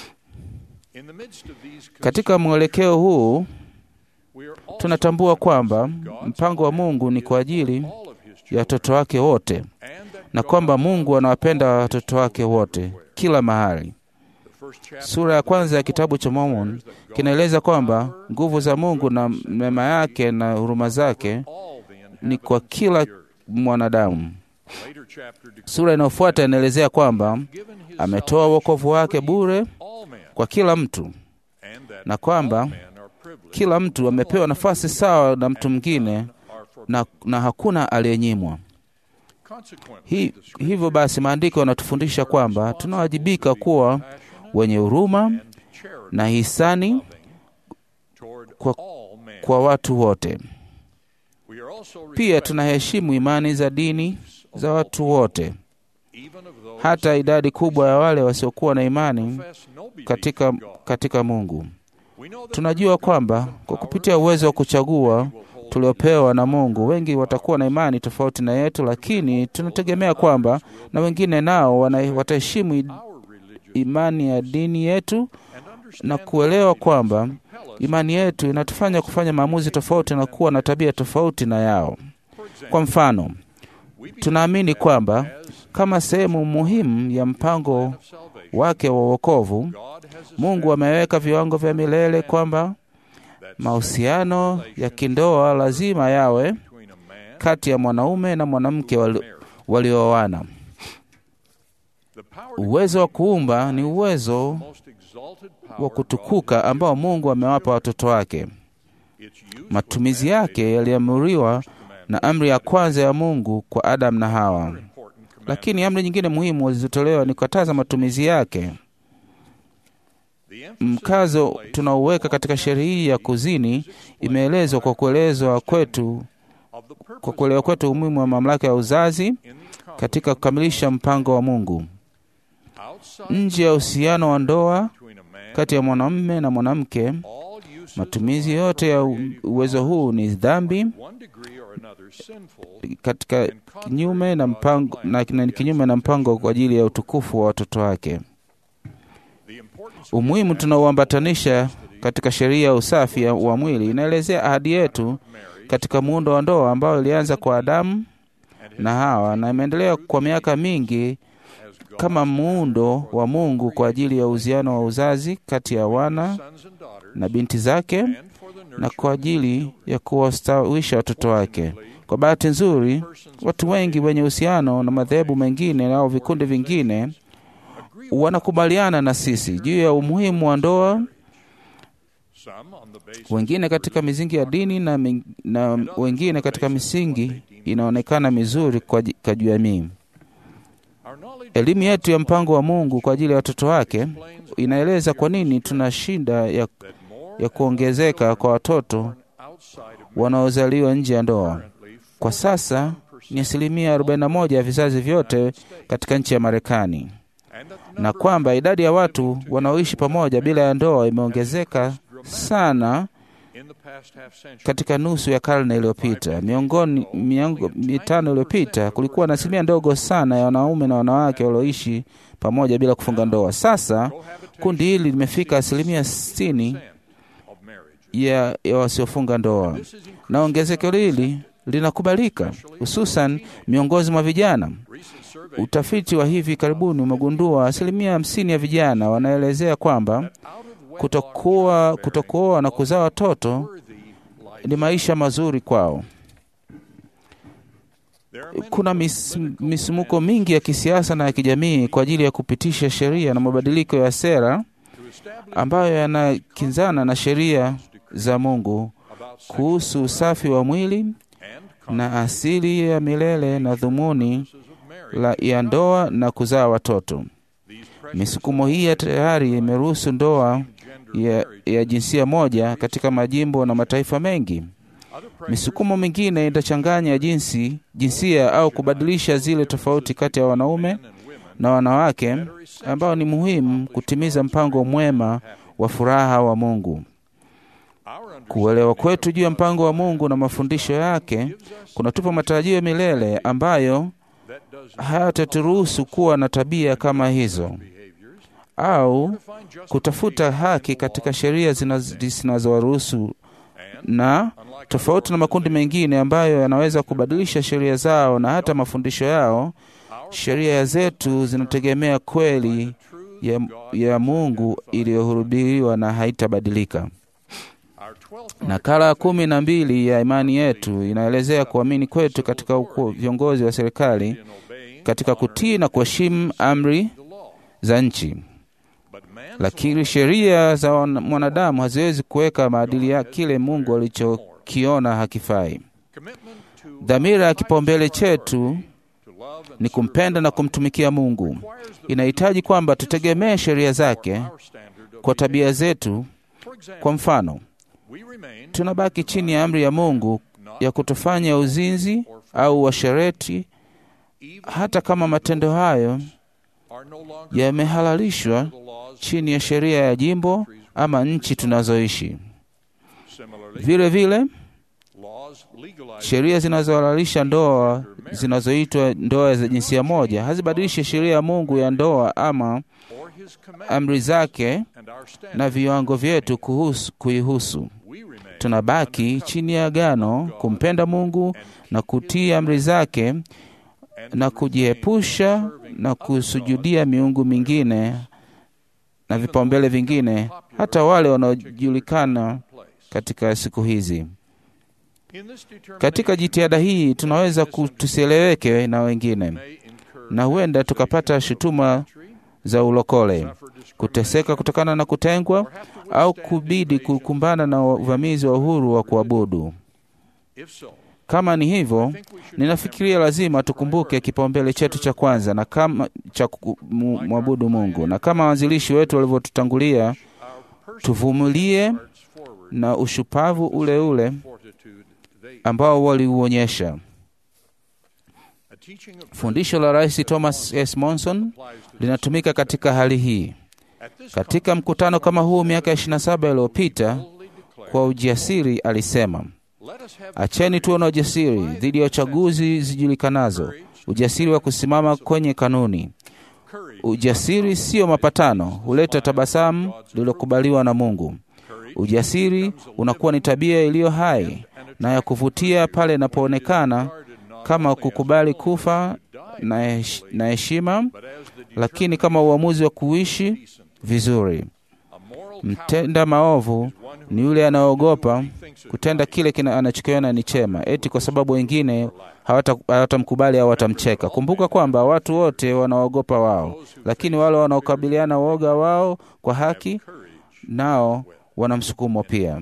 Katika mwelekeo huu tunatambua kwamba mpango wa Mungu ni kwa ajili ya watoto wake wote na kwamba Mungu anawapenda watoto wake wote kila mahali. Sura ya kwanza ya kitabu cha Mormon kinaeleza kwamba nguvu za Mungu na mema yake na huruma zake ni kwa kila mwanadamu. Sura inayofuata inaelezea kwamba ametoa wokovu wake bure kwa kila mtu na kwamba kila mtu amepewa nafasi sawa na mtu mwingine na, na hakuna aliyenyimwa. Hi, hivyo basi maandiko yanatufundisha kwamba tunawajibika kuwa wenye huruma na hisani kwa, kwa watu wote. Pia tunaheshimu imani za dini za watu wote, hata idadi kubwa ya wale wasiokuwa na imani katika, katika Mungu. Tunajua kwamba kwa kupitia uwezo wa kuchagua tuliopewa na Mungu, wengi watakuwa na imani tofauti na yetu, lakini tunategemea kwamba na wengine nao wana- wataheshimu imani ya dini yetu na kuelewa kwamba imani yetu inatufanya kufanya maamuzi tofauti na kuwa na tabia tofauti na yao. Kwa mfano, tunaamini kwamba kama sehemu muhimu ya mpango wake wa wokovu, Mungu ameweka viwango vya milele kwamba mahusiano ya kindoa lazima yawe kati ya mwanaume na mwanamke wali- waliooana. Uwezo wa kuumba ni uwezo wa kutukuka ambao Mungu amewapa watoto wake. Matumizi yake yaliamuriwa na amri ya kwanza ya Mungu kwa Adamu na Hawa, lakini amri nyingine muhimu zilizotolewa ni kukataza matumizi yake. Mkazo tunaoweka katika sheria hii ya kuzini imeelezwa kwa kuelezwa kwetu kwa kuelewa kwetu umuhimu wa mamlaka ya uzazi katika kukamilisha mpango wa Mungu. Nje ya uhusiano wa ndoa kati ya mwanamume na mwanamke, matumizi yote ya u- uwezo huu ni dhambi katika kinyume na mpango, na, na kinyume na mpango kwa ajili ya utukufu wa watoto wake. Umuhimu tunaoambatanisha katika sheria ya usafi ya- wa mwili inaelezea ahadi yetu katika muundo wa ndoa ambao ilianza kwa Adamu na Hawa na imeendelea kwa miaka mingi kama muundo wa Mungu kwa ajili ya uhusiano wa uzazi kati ya wana na binti zake na kwa ajili ya kuwastawisha watoto wake. Kwa bahati nzuri, watu wengi wenye uhusiano na madhehebu mengine au vikundi vingine wanakubaliana na sisi juu ya umuhimu wa ndoa, wengine katika misingi ya dini na, ming- na wengine katika misingi inaonekana mizuri kwa ji- kwa jamii. Elimu yetu ya mpango wa Mungu kwa ajili ya watoto wake inaeleza kwa nini tuna shida ya, ya kuongezeka kwa watoto wanaozaliwa nje ya ndoa. Kwa sasa ni asilimia 41 ya vizazi vyote katika nchi ya Marekani, na kwamba idadi ya watu wanaoishi pamoja bila ya ndoa imeongezeka sana katika nusu ya karne iliyopita. Miongoni miongo mitano iliyopita kulikuwa na asilimia ndogo sana ya wanaume na wanawake walioishi pamoja bila kufunga ndoa. Sasa kundi hili limefika asilimia sitini ya, ya wasiofunga ndoa, na ongezeko hili linakubalika hususan miongoni mwa vijana. Utafiti wa hivi karibuni umegundua asilimia hamsini ya vijana wanaelezea kwamba kutokuwa kutokuoa na kuzaa watoto ni maisha mazuri kwao. Kuna mis, misumuko mingi ya kisiasa na ya kijamii kwa ajili ya kupitisha sheria na mabadiliko ya sera ambayo yanakinzana na sheria za Mungu kuhusu usafi wa mwili na asili ya milele na dhumuni la ya ndoa na kuzaa watoto. Misukumo hii ya tayari imeruhusu ndoa ya, ya jinsia moja katika majimbo na mataifa mengi. Misukumo mingine itachanganya jinsi jinsia au kubadilisha zile tofauti kati ya wanaume na wanawake ambao ni muhimu kutimiza mpango mwema wa furaha wa Mungu. Kuelewa kwetu juu ya mpango wa Mungu na mafundisho yake kunatupa matarajio milele ambayo hayataturuhusu kuwa na tabia kama hizo au kutafuta haki katika sheria zinazowaruhusu na tofauti na makundi mengine ambayo yanaweza kubadilisha sheria zao na hata mafundisho yao. Sheria zetu zinategemea kweli ya, ya Mungu iliyohubiriwa na haitabadilika. Nakala ya kumi na mbili ya imani yetu inaelezea kuamini kwetu katika uku, viongozi wa serikali katika kutii na kuheshimu amri za nchi, lakini sheria za mwanadamu haziwezi kuweka maadili ya kile Mungu alichokiona hakifai. Dhamira ya kipaumbele chetu ni kumpenda na kumtumikia Mungu. Inahitaji kwamba tutegemee sheria zake kwa tabia zetu. Kwa mfano, tunabaki chini ya amri ya Mungu ya kutofanya uzinzi au washereti, hata kama matendo hayo yamehalalishwa chini ya sheria ya jimbo ama nchi tunazoishi. Vile vile sheria zinazohalalisha ndoa zinazoitwa ndoa za jinsia moja hazibadilishi sheria ya Mungu ya ndoa ama amri zake na viwango vyetu kuhusu, kuihusu. Tunabaki chini ya agano kumpenda Mungu na kutii amri zake na kujiepusha na kusujudia miungu mingine na vipaumbele vingine, hata wale wanaojulikana katika siku hizi. Katika jitihada hii tunaweza tusieleweke na wengine, na huenda tukapata shutuma za ulokole, kuteseka kutokana na kutengwa, au kubidi kukumbana na uvamizi wa uhuru wa kuabudu. Kama ni hivyo, ninafikiria lazima tukumbuke kipaumbele chetu cha kwanza na kama cha kumwabudu Mungu, na kama waanzilishi wetu walivyotutangulia, tuvumilie na ushupavu ule ule ambao waliuonyesha. Fundisho la Rais Thomas S. Monson linatumika katika hali hii. Katika mkutano kama huu miaka 27 iliyopita, kwa ujasiri alisema, acheni tuwe na ujasiri dhidi ya uchaguzi zijulikanazo, ujasiri wa kusimama kwenye kanuni. Ujasiri siyo mapatano, huleta tabasamu lililokubaliwa na Mungu. Ujasiri unakuwa ni tabia iliyo hai na ya kuvutia pale inapoonekana kama kukubali kufa na heshima, lakini kama uamuzi wa kuishi vizuri. Mtenda maovu ni yule anayeogopa kutenda kile anachokiona ni chema, eti kwa sababu wengine hawatamkubali au watamcheka. Kumbuka kwamba watu wote wanaogopa wao, lakini wale wanaokabiliana uoga wao kwa haki nao wana msukumo pia.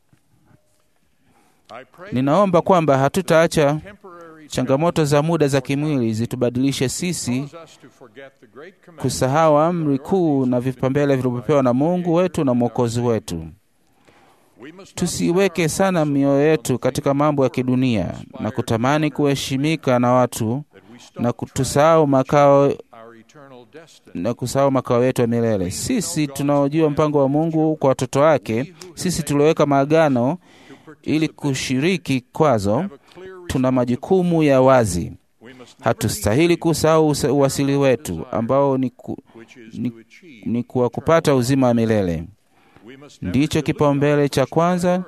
Ninaomba kwamba hatutaacha changamoto za muda za kimwili zitubadilishe sisi kusahau amri kuu na vipaumbele vilivyopewa na Mungu wetu na Mwokozi wetu. Tusiweke sana mioyo yetu katika mambo ya kidunia na kutamani kuheshimika na watu na tusahau makao na kusahau makao yetu ya milele. Sisi tunaojua mpango wa Mungu kwa watoto wake, sisi tulioweka maagano ili kushiriki kwazo, tuna majukumu ya wazi. Hatustahili kusahau uwasili wetu ambao ni, ku, ni, ni kuwa kupata uzima wa milele. Ndicho kipaumbele cha kwanza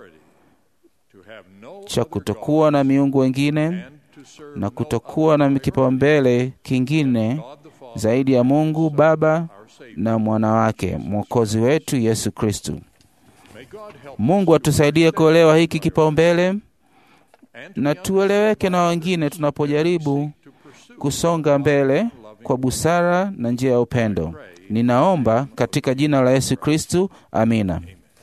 cha kutokuwa na miungu wengine na kutokuwa na kipaumbele kingine zaidi ya Mungu Baba na mwana wake mwokozi wetu Yesu Kristu. Mungu atusaidie kuelewa hiki kipaumbele na tueleweke na wengine tunapojaribu kusonga mbele kwa busara na njia ya upendo. Ninaomba katika jina la Yesu Kristu, amina.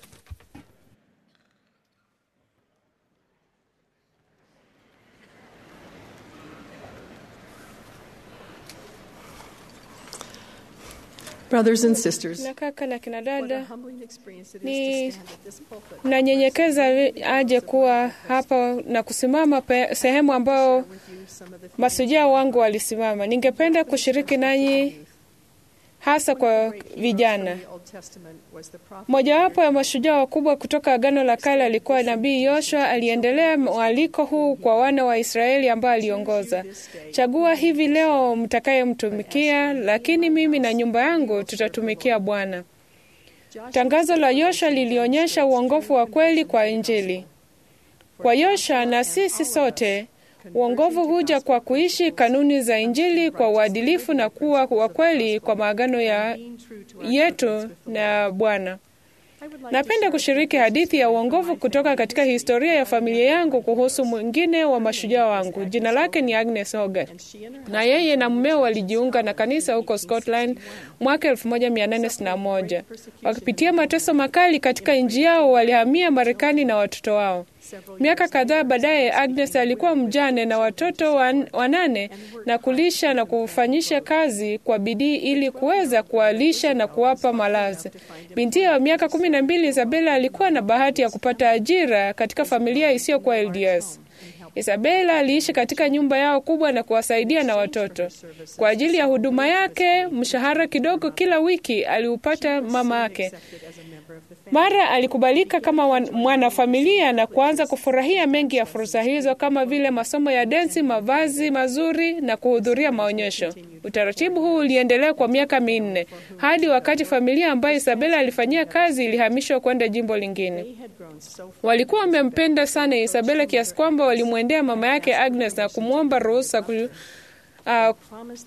Brothers and sisters, na kaka na kina dada, humbling experience it is ni to stand at this pulpit nanyenyekeza aje kuwa hapa na kusimama pe, sehemu ambayo with you some of the masujaa wangu walisimama. Ningependa kushiriki nanyi hasa kwa vijana. the Old Testament was the prophet Mojawapo ya mashujaa wakubwa kutoka Agano la Kale alikuwa nabii Yoshua. Aliendelea mwaliko huu kwa wana wa Israeli ambao aliongoza, chagua hivi leo mtakayemtumikia, lakini mimi na nyumba yangu tutatumikia Bwana. Tangazo la Yoshua lilionyesha uongofu wa kweli kwa Injili. Kwa Yoshua na sisi sote, uongofu huja kwa kuishi kanuni za Injili kwa uadilifu na kuwa wa kweli kwa maagano ya yetu na Bwana. Napenda kushiriki hadithi ya uongofu kutoka katika historia ya familia yangu kuhusu mwingine wa mashujaa wangu. Jina lake ni Agnes Hogarth, na yeye na mmeo walijiunga na kanisa huko Scotland mwaka 1861. Wakipitia mateso makali katika nchi yao, walihamia Marekani na watoto wao. Miaka kadhaa baadaye, Agnes alikuwa mjane na watoto wan, wanane na kulisha na kufanyisha kazi kwa bidii ili kuweza kuwalisha na kuwapa malazi. Binti wa miaka kumi na mbili Isabela alikuwa na bahati ya kupata ajira katika familia isiyokuwa LDS. Isabela aliishi katika nyumba yao kubwa na kuwasaidia na watoto. Kwa ajili ya huduma yake, mshahara kidogo kila wiki aliupata mama yake. Mara alikubalika kama mwanafamilia na kuanza kufurahia mengi ya fursa hizo kama vile masomo ya densi, mavazi mazuri na kuhudhuria maonyesho. Utaratibu huu uliendelea kwa miaka minne hadi wakati familia ambayo Isabela alifanyia kazi ilihamishwa kwenda jimbo lingine. Walikuwa wamempenda sana Isabela kiasi kwamba walimwendea mama yake Agnes na kumwomba ruhusa ku, Uh,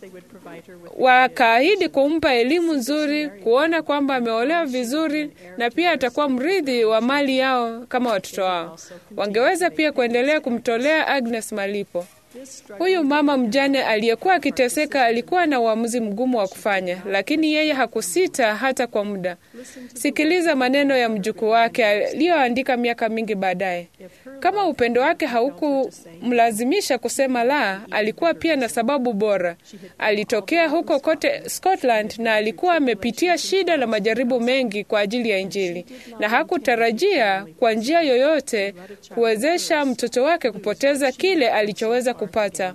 wakaahidi kumpa elimu nzuri, kuona kwamba ameolewa vizuri na pia atakuwa mrithi wa mali yao kama watoto wao. Wangeweza pia kuendelea kumtolea Agnes malipo. Huyu mama mjane aliyekuwa akiteseka alikuwa na uamuzi mgumu wa kufanya, lakini yeye hakusita hata kwa muda. Sikiliza maneno ya mjukuu wake aliyoandika miaka mingi baadaye. Kama upendo wake haukumlazimisha kusema la, alikuwa pia na sababu bora. Alitokea huko kote Scotland na alikuwa amepitia shida na majaribu mengi kwa ajili ya Injili, na hakutarajia kwa njia yoyote kuwezesha mtoto wake kupoteza kile alichoweza kupata.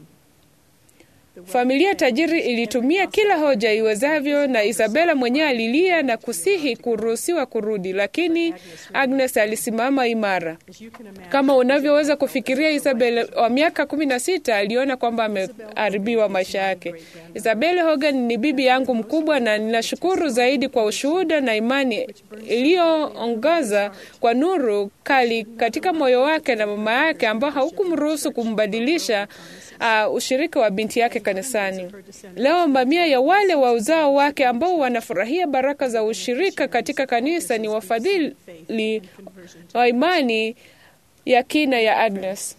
Familia tajiri ilitumia kila hoja iwezavyo, na Isabela mwenyewe alilia na kusihi kuruhusiwa kurudi, lakini Agnes alisimama imara. Kama unavyoweza kufikiria, Isabela wa miaka kumi na sita aliona kwamba ameharibiwa maisha yake. Isabela Hogan ni bibi yangu mkubwa, na ninashukuru zaidi kwa ushuhuda na imani iliyoongoza kwa nuru kali katika moyo wake na mama yake, ambao haukumruhusu kumbadilisha Uh, ushirika wa binti yake kanisani. Leo mamia ya wale wa uzao wake ambao wanafurahia baraka za ushirika katika kanisa ni wafadhili wa imani ya kina ya Agnes.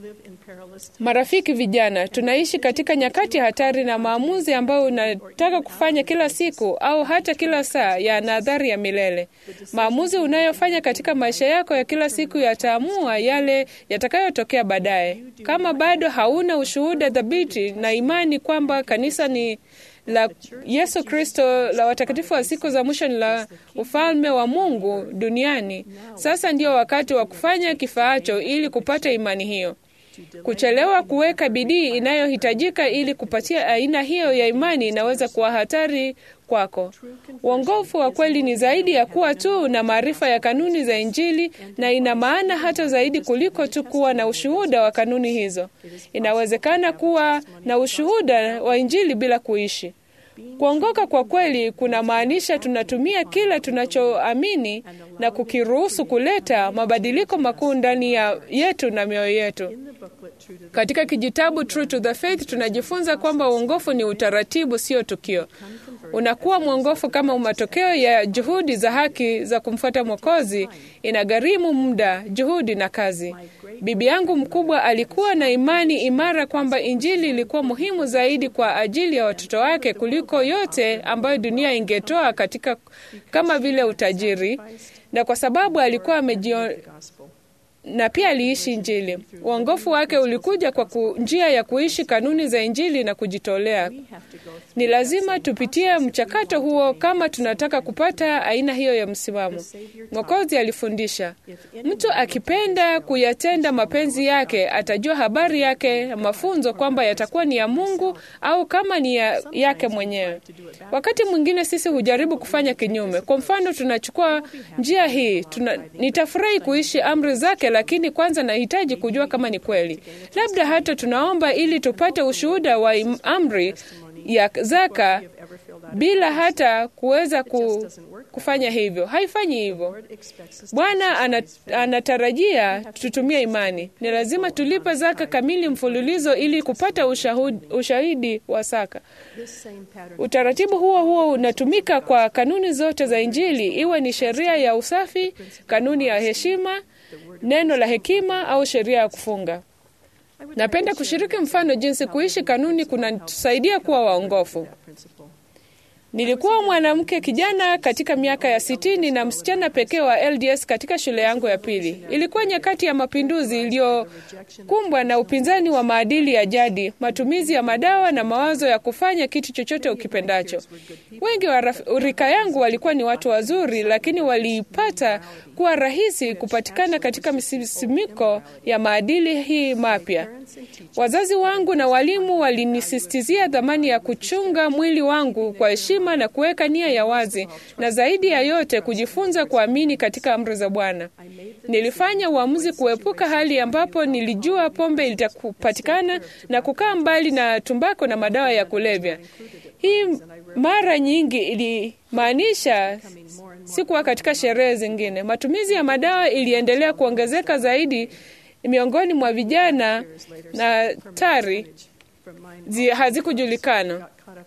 Marafiki vijana, tunaishi katika nyakati hatari na maamuzi ambayo unataka kufanya kila siku au hata kila saa yana athari ya milele. Maamuzi unayofanya katika maisha yako ya kila siku yataamua yale yatakayotokea baadaye. Kama bado hauna ushuhuda thabiti na imani kwamba kanisa ni la Yesu Kristo la watakatifu wa siku za mwisho ni la ufalme wa Mungu duniani, sasa ndio wakati wa kufanya kifaacho ili kupata imani hiyo. Kuchelewa kuweka bidii inayohitajika ili kupatia aina hiyo ya imani inaweza kuwa hatari kwako. Uongofu wa kweli ni zaidi ya kuwa tu na maarifa ya kanuni za Injili, na ina maana hata zaidi kuliko tu kuwa na ushuhuda wa kanuni hizo. Inawezekana kuwa na ushuhuda wa Injili bila kuishi. Kuongoka kwa kweli kunamaanisha tunatumia kila tunachoamini na kukiruhusu kuleta mabadiliko makuu ndani ya yetu na mioyo yetu. Katika kijitabu True to the Faith tunajifunza kwamba uongofu ni utaratibu, sio tukio. Unakuwa mwongofu kama matokeo ya juhudi za haki za kumfuata Mwokozi. Inagharimu muda, juhudi na kazi. Bibi yangu mkubwa alikuwa na imani imara kwamba Injili ilikuwa muhimu zaidi kwa ajili ya watoto wake kuliko yote ambayo dunia ingetoa katika kama vile utajiri, na kwa sababu alikuwa amejio na pia aliishi Injili. Uongofu wake ulikuja kwa ku, njia ya kuishi kanuni za Injili na kujitolea. Ni lazima tupitie mchakato huo kama tunataka kupata aina hiyo ya msimamo. Mwokozi alifundisha, mtu akipenda kuyatenda mapenzi yake atajua habari yake mafunzo kwamba yatakuwa ni ya Mungu au kama ni ya yake mwenyewe. Wakati mwingine sisi hujaribu kufanya kinyume. Kwa mfano, tunachukua njia hii tuna, nitafurahi kuishi amri zake lakini kwanza nahitaji kujua kama ni kweli. Labda hata tunaomba ili tupate ushuhuda wa amri ya zaka bila hata kuweza ku, kufanya hivyo. Haifanyi hivyo. Bwana anatarajia tutumie imani. Ni lazima tulipe zaka kamili mfululizo ili kupata ushahudi, ushahidi wa saka. Utaratibu huo huo unatumika kwa kanuni zote za Injili, iwe ni sheria ya usafi, kanuni ya heshima, neno la hekima au sheria ya kufunga. Napenda kushiriki mfano jinsi kuishi kanuni kunatusaidia kuwa waongofu. Nilikuwa mwanamke kijana katika miaka ya sitini na msichana pekee wa LDS katika shule yangu ya pili. Ilikuwa nyakati ya mapinduzi iliyokumbwa na upinzani wa maadili ya jadi, matumizi ya madawa na mawazo ya kufanya kitu chochote ukipendacho. Wengi wa raf- rika yangu walikuwa ni watu wazuri, lakini waliipata kuwa rahisi kupatikana katika misisimiko ya maadili hii mapya. Wazazi wangu na walimu walinisistizia dhamani ya kuchunga mwili wangu kwa heshima na kuweka nia ya wazi, na zaidi ya yote kujifunza kuamini katika amri za Bwana. Nilifanya uamuzi kuepuka hali ambapo nilijua pombe itapatikana na kukaa mbali na tumbako na madawa ya kulevya. Hii mara nyingi ilimaanisha sikuwa katika sherehe zingine. Matumizi ya madawa iliendelea kuongezeka zaidi miongoni mwa vijana na tari zi- hazikujulikana.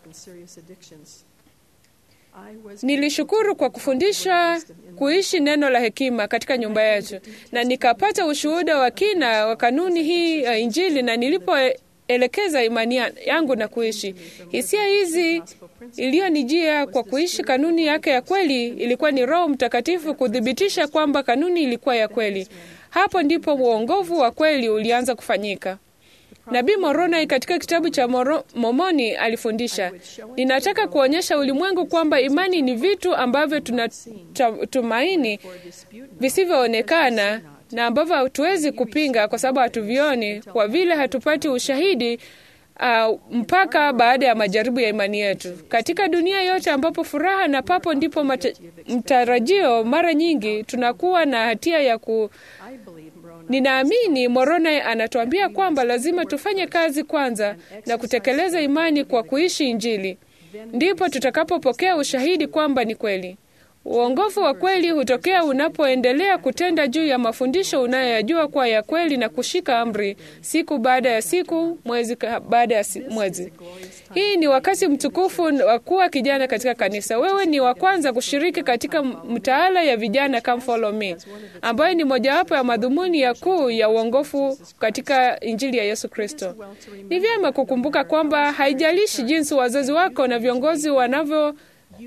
Nilishukuru kwa kufundisha kuishi neno la hekima katika nyumba yetu, na nikapata ushuhuda wa kina wa kanuni hii ya Injili, na nilipoelekeza imani ya- yangu na kuishi hisia hizi iliyonijia kwa kuishi kanuni yake ya kweli, ilikuwa ni Roho Mtakatifu kuthibitisha kwamba kanuni ilikuwa ya kweli. Hapo ndipo uongovu wa kweli ulianza kufanyika. Nabii Moroni katika kitabu cha Moro, Momoni alifundisha, ninataka kuonyesha ulimwengu kwamba imani ni vitu ambavyo tunatumaini visivyoonekana na ambavyo hatuwezi kupinga kwa sababu hatuvioni, kwa vile hatupati ushahidi uh, mpaka baada ya majaribu ya imani yetu. Katika dunia yote ambapo furaha na papo ndipo mata, mtarajio, mara nyingi tunakuwa na hatia ya ku Ninaamini Moroni anatuambia kwamba lazima tufanye kazi kwanza na kutekeleza imani kwa kuishi Injili, ndipo tutakapopokea ushahidi kwamba ni kweli. Uongofu wa kweli hutokea unapoendelea kutenda juu ya mafundisho unayoyajua kuwa ya kweli na kushika amri siku baada ya siku, mwezi ka- baada ya si- mwezi. Hii ni wakati mtukufu wa kuwa kijana katika kanisa. Wewe ni wa kwanza kushiriki katika mtaala ya vijana Come Follow Me, ambayo ni mojawapo ya madhumuni ya kuu ya uongofu katika Injili ya Yesu Kristo. Ni vyema kukumbuka kwamba haijalishi jinsi wazazi wako na viongozi wanavyo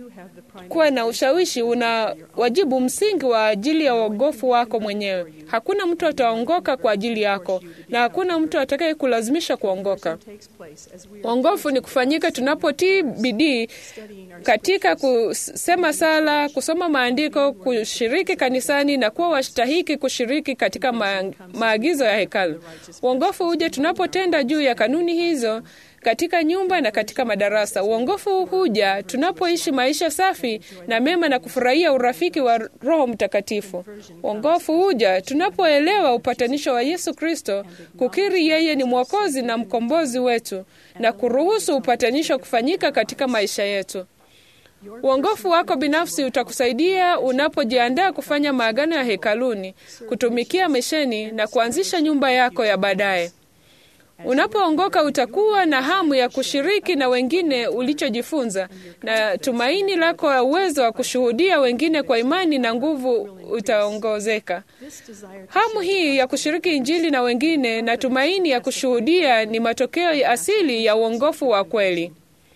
kuwa na ushawishi una wajibu msingi wa ajili ya uongofu wako mwenyewe. Hakuna mtu ataongoka kwa ajili yako na hakuna mtu atakaye kulazimisha kuongoka. Uongofu ni kufanyika tunapotii bidii katika kusema sala, kusoma maandiko, kushiriki kanisani na kuwa wastahiki kushiriki katika ma maagizo ya hekalu. Uongofu huja tunapotenda juu ya kanuni hizo katika nyumba na katika madarasa. Uongofu huja tunapoishi maisha safi na mema na kufurahia urafiki wa Roho Mtakatifu. Uongofu huja tunapoelewa upatanisho wa Yesu Kristo, kukiri yeye ni Mwokozi na mkombozi wetu na kuruhusu upatanisho kufanyika katika maisha yetu. Uongofu wako binafsi utakusaidia unapojiandaa kufanya maagano ya hekaluni, kutumikia misheni na kuanzisha nyumba yako ya baadaye. Unapoongoka utakuwa na hamu ya kushiriki na wengine ulichojifunza, na tumaini lako la uwezo wa kushuhudia wengine kwa imani na nguvu utaongezeka. Hamu hii ya kushiriki Injili na wengine na tumaini ya kushuhudia ni matokeo ya asili ya uongofu wa kweli.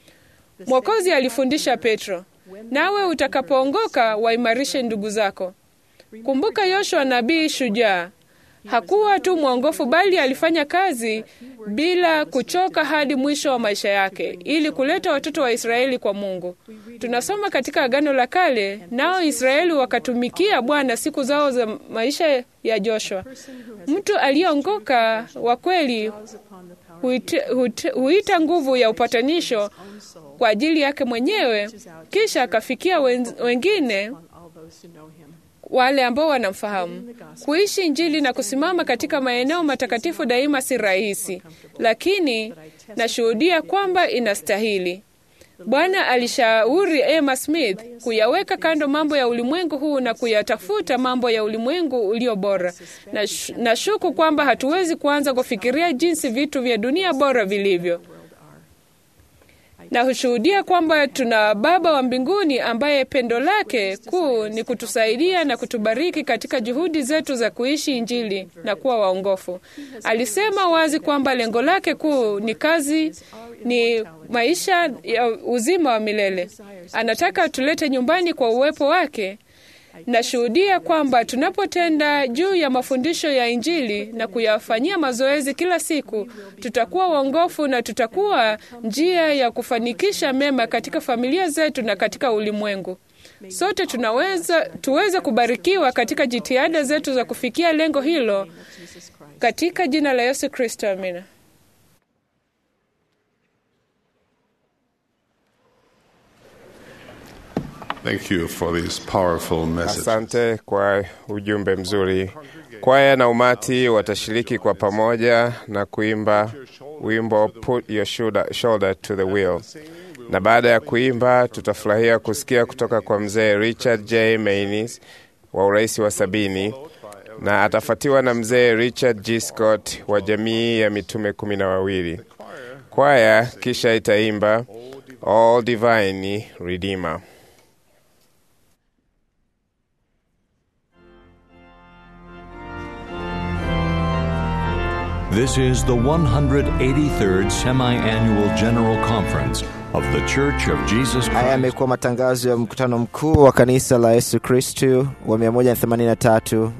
Mwokozi alifundisha Petro, nawe utakapoongoka waimarishe ndugu zako. Kumbuka Yoshua nabii shujaa hakuwa tu mwongofu bali alifanya kazi bila kuchoka hadi mwisho wa maisha yake ili kuleta watoto wa Israeli kwa Mungu. Tunasoma katika Agano la Kale, nao Israeli wakatumikia Bwana siku zao za maisha ya Joshua. Mtu aliyeongoka wa kweli huita, huita, huita nguvu ya upatanisho kwa ajili yake mwenyewe, kisha akafikia wengine wale ambao wanamfahamu. Kuishi Injili na kusimama katika maeneo matakatifu daima si rahisi, lakini nashuhudia kwamba inastahili. Bwana alishauri Emma Smith kuyaweka kando mambo ya ulimwengu huu na kuyatafuta mambo ya ulimwengu ulio bora. Na nashuku kwamba hatuwezi kuanza kufikiria jinsi vitu vya dunia bora vilivyo. na hushuhudia kwamba tuna Baba wa mbinguni ambaye pendo lake kuu ni kutusaidia na kutubariki katika juhudi zetu za kuishi Injili na kuwa waongofu. Alisema wazi kwamba lengo lake kuu ni kazi, ni maisha ya uzima wa milele. Anataka tulete nyumbani kwa uwepo wake. Nashuhudia kwamba tunapotenda juu ya mafundisho ya Injili na kuyafanyia mazoezi kila siku, tutakuwa waongofu na tutakuwa njia ya kufanikisha mema katika familia zetu na katika ulimwengu. Sote tunaweza tuweze kubarikiwa katika jitihada zetu za kufikia lengo hilo katika jina la Yesu Kristo, amina. Thank you for these powerful messages. Asante kwa ujumbe mzuri. Kwaya na umati watashiriki kwa pamoja na kuimba wimbo Put Your Shoulder, shoulder to the Wheel, na baada ya kuimba tutafurahia kusikia kutoka kwa mzee Richard J. Maynes wa urais wa sabini na atafuatiwa na mzee Richard G. Scott wa jamii ya mitume kumi na wawili. Kwaya kisha itaimba All Divine Redeemer. This is the 183rd Semi Annual General Conference of The Church of Jesus Haya Christ. yamekuwa matangazo ya mkutano mkuu wa kanisa la Yesu Kristu wa 183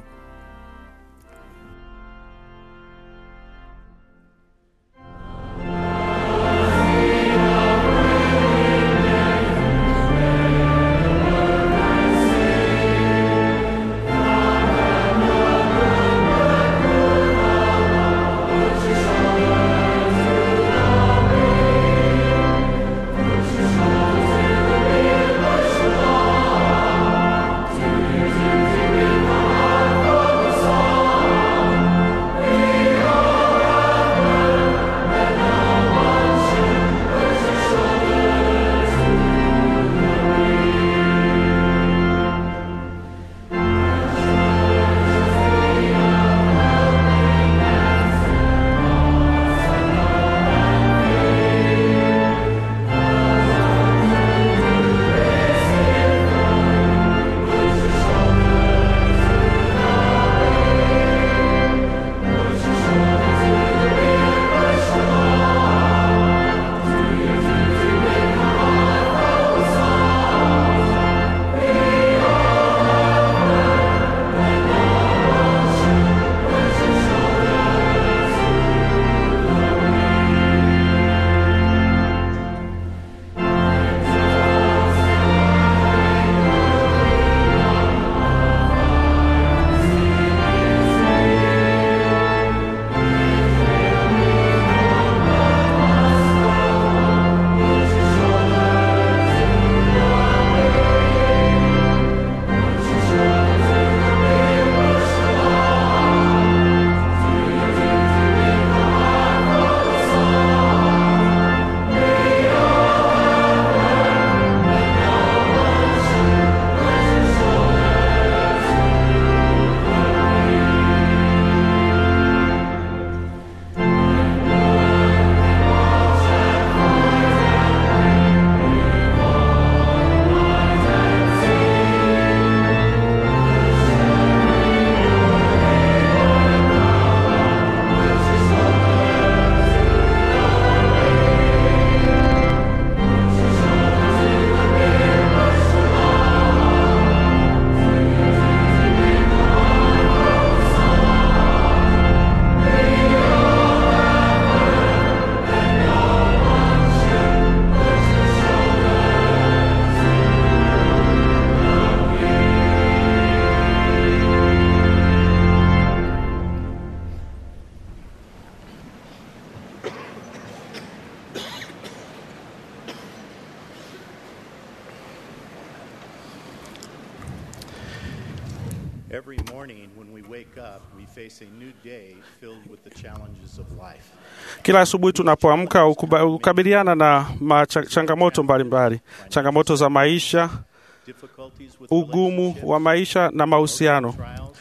Every morning when we wake up, we face a new day filled with the challenges of life. Kila asubuhi tunapoamka ukuba- hukabiliana na macha- changamoto mbalimbali, changamoto za maisha, Difficulties with ugumu wa maisha na mahusiano. trials,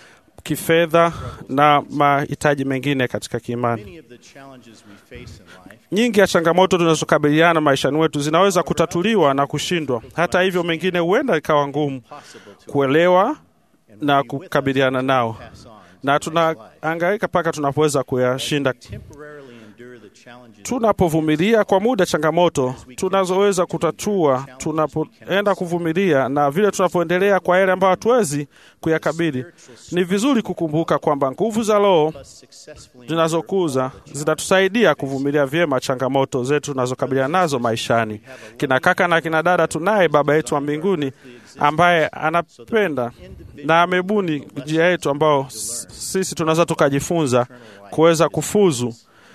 kifedha na mahitaji mengine katika kiimani. Many of the challenges we face in life Nyingi ya changamoto tunazokabiliana maishani mwetu zinaweza kutatuliwa na kushindwa. Hata hivyo, mengine huenda ikawa ngumu kuelewa na kukabiliana nao, pass on na tunahangaika mpaka tunapoweza kuyashinda. temporarily endure the challenges Tunapovumilia kwa muda changamoto tunazoweza kutatua, tunapoenda kuvumilia na vile tunapoendelea kwa yale ambayo hatuwezi kuyakabili, ni vizuri kukumbuka kwamba nguvu za Roho successfully zinazokuza zitatusaidia kuvumilia vyema changamoto zetu tunazokabiliana nazo maishani. Kina kaka na kina dada, tunaye Baba yetu wa mbinguni ambaye anapenda na amebuni njia yetu ambao s- sisi tunaweza tukajifunza kuweza kufuzu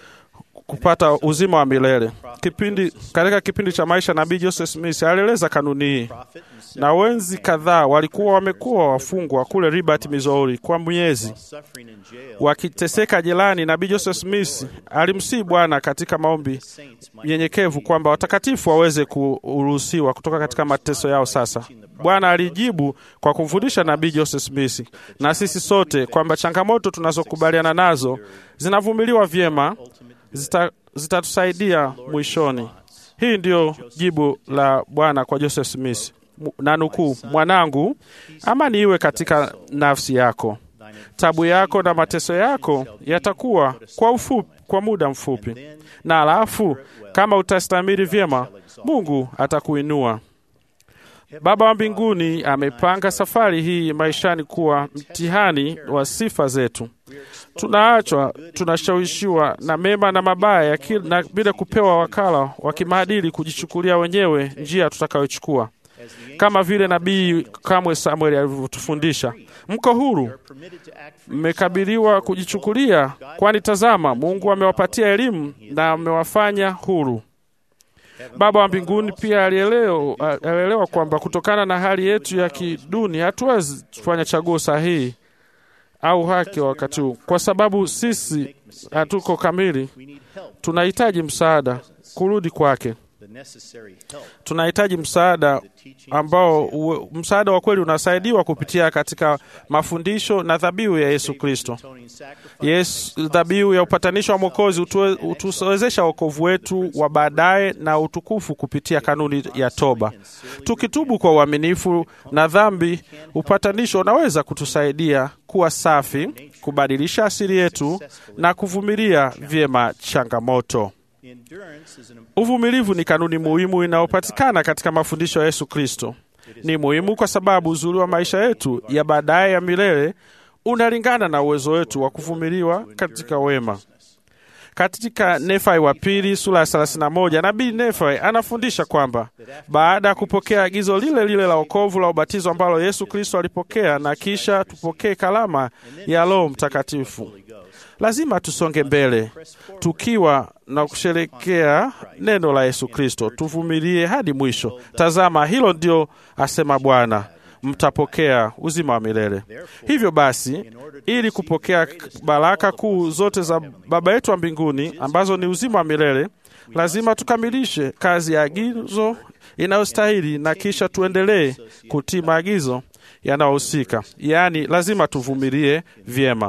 kupata uzima wa milele. Kipindi katika kipindi cha maisha nabii Joseph Smith alieleza kanuni hii, na wenzi kadhaa walikuwa wamekuwa wafungwa kule Liberty, Missouri kwa miezi suffering in jail wakiteseka jelani. Nabii Joseph Smith alimsihi Bwana katika maombi nyenyekevu kwamba watakatifu waweze kuruhusiwa kutoka katika mateso yao. Sasa Bwana alijibu kwa kumfundisha nabii Joseph Smith na sisi sote kwamba changamoto tunazokubaliana nazo zinavumiliwa vyema, zita- zitatusaidia mwishoni. Hii ndiyo jibu la Bwana kwa Joseph Smith, Mu- na nukuu, mwanangu, amani iwe katika nafsi yako tabu yako na mateso yako yatakuwa kwa ufupi, kwa muda mfupi, na alafu kama utastamiri vyema, Mungu atakuinua. Baba wa mbinguni amepanga safari hii maishani kuwa mtihani wa sifa zetu. Tunaachwa, tunashawishiwa na mema na mabaya ya kila- na bila kupewa wakala wa kimaadili kujichukulia wenyewe njia tutakayochukua, kama vile nabii kamwe Samuel alivyotufundisha. Mko huru, permitted to act free mmekabiliwa kujichukulia, kwani tazama, Mungu amewapatia elimu na amewafanya huru. Baba wa mbinguni pia alielewa, alielewa kwamba kutokana na hali yetu ya kiduni hatuwezi kufanya chaguo sahihi au haki wakati huu, kwa sababu sisi hatuko kamili. we need help Tunahitaji msaada kurudi kwake. the necessary help Tunahitaji msaada ambao uwe- msaada wa kweli unasaidiwa kupitia katika mafundisho na dhabihu ya Yesu Kristo. atoning sacrifice Yesu, dhabihu ya upatanisho wa Mwokozi utue- utuwezesha wokovu wetu wa baadaye na utukufu kupitia kanuni ya toba. Tukitubu kwa uaminifu na dhambi, upatanisho unaweza kutusaidia kuwa safi, kubadilisha asili yetu na kuvumilia vyema changamoto. endurance is an Uvumilivu ni kanuni muhimu inayopatikana katika mafundisho ya Yesu Kristo. Ni muhimu kwa sababu uzuri wa maisha yetu ya baadaye ya milele unalingana na uwezo wetu wa kuvumiliwa katika wema. Katika Nefai wa pili sura ya 31 nabii Nefai anafundisha kwamba baada ya kupokea agizo lile lile la wokovu la ubatizo ambalo Yesu Kristo alipokea na kisha tupokee kalama ya Roho Mtakatifu, lazima tusonge mbele tukiwa na kusherekea neno la Yesu Kristo, tuvumilie hadi mwisho. Tazama, hilo ndio asema Bwana, mtapokea uzima wa milele. Hivyo basi, ili kupokea baraka kuu zote za Baba yetu wa mbinguni ambazo ni uzima wa milele, lazima tukamilishe kazi ya agizo inayostahili na kisha tuendelee kutii maagizo yanayohusika, yaani lazima tuvumilie vyema.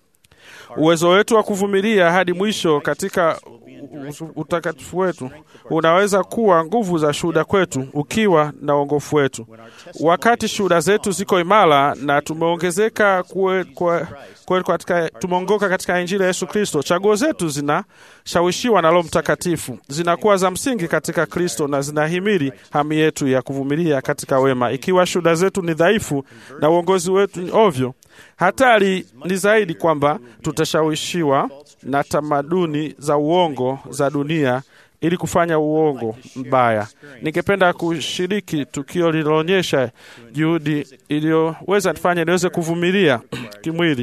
Uwezo wetu wa kuvumilia hadi mwisho katika u- utakatifu wetu unaweza kuwa nguvu za shuhuda kwetu ukiwa na uongofu wetu. Wakati shuhuda zetu ziko imara na tumeongezeka kue, kue, kue katika, tumeongoka katika Injili ya Yesu Kristo, chaguo zetu zinashawishiwa na Roho Mtakatifu, zinakuwa za msingi katika Kristo na zinahimili hamu yetu ya kuvumilia katika wema. Ikiwa shuhuda zetu ni dhaifu na uongozi wetu ni ovyo, hatari ni zaidi kwamba tutashawishiwa na tamaduni za uongo za dunia ili kufanya uongo mbaya. Ningependa kushiriki tukio lililoonyesha juhudi iliyoweza nifanya niweze kuvumilia kimwili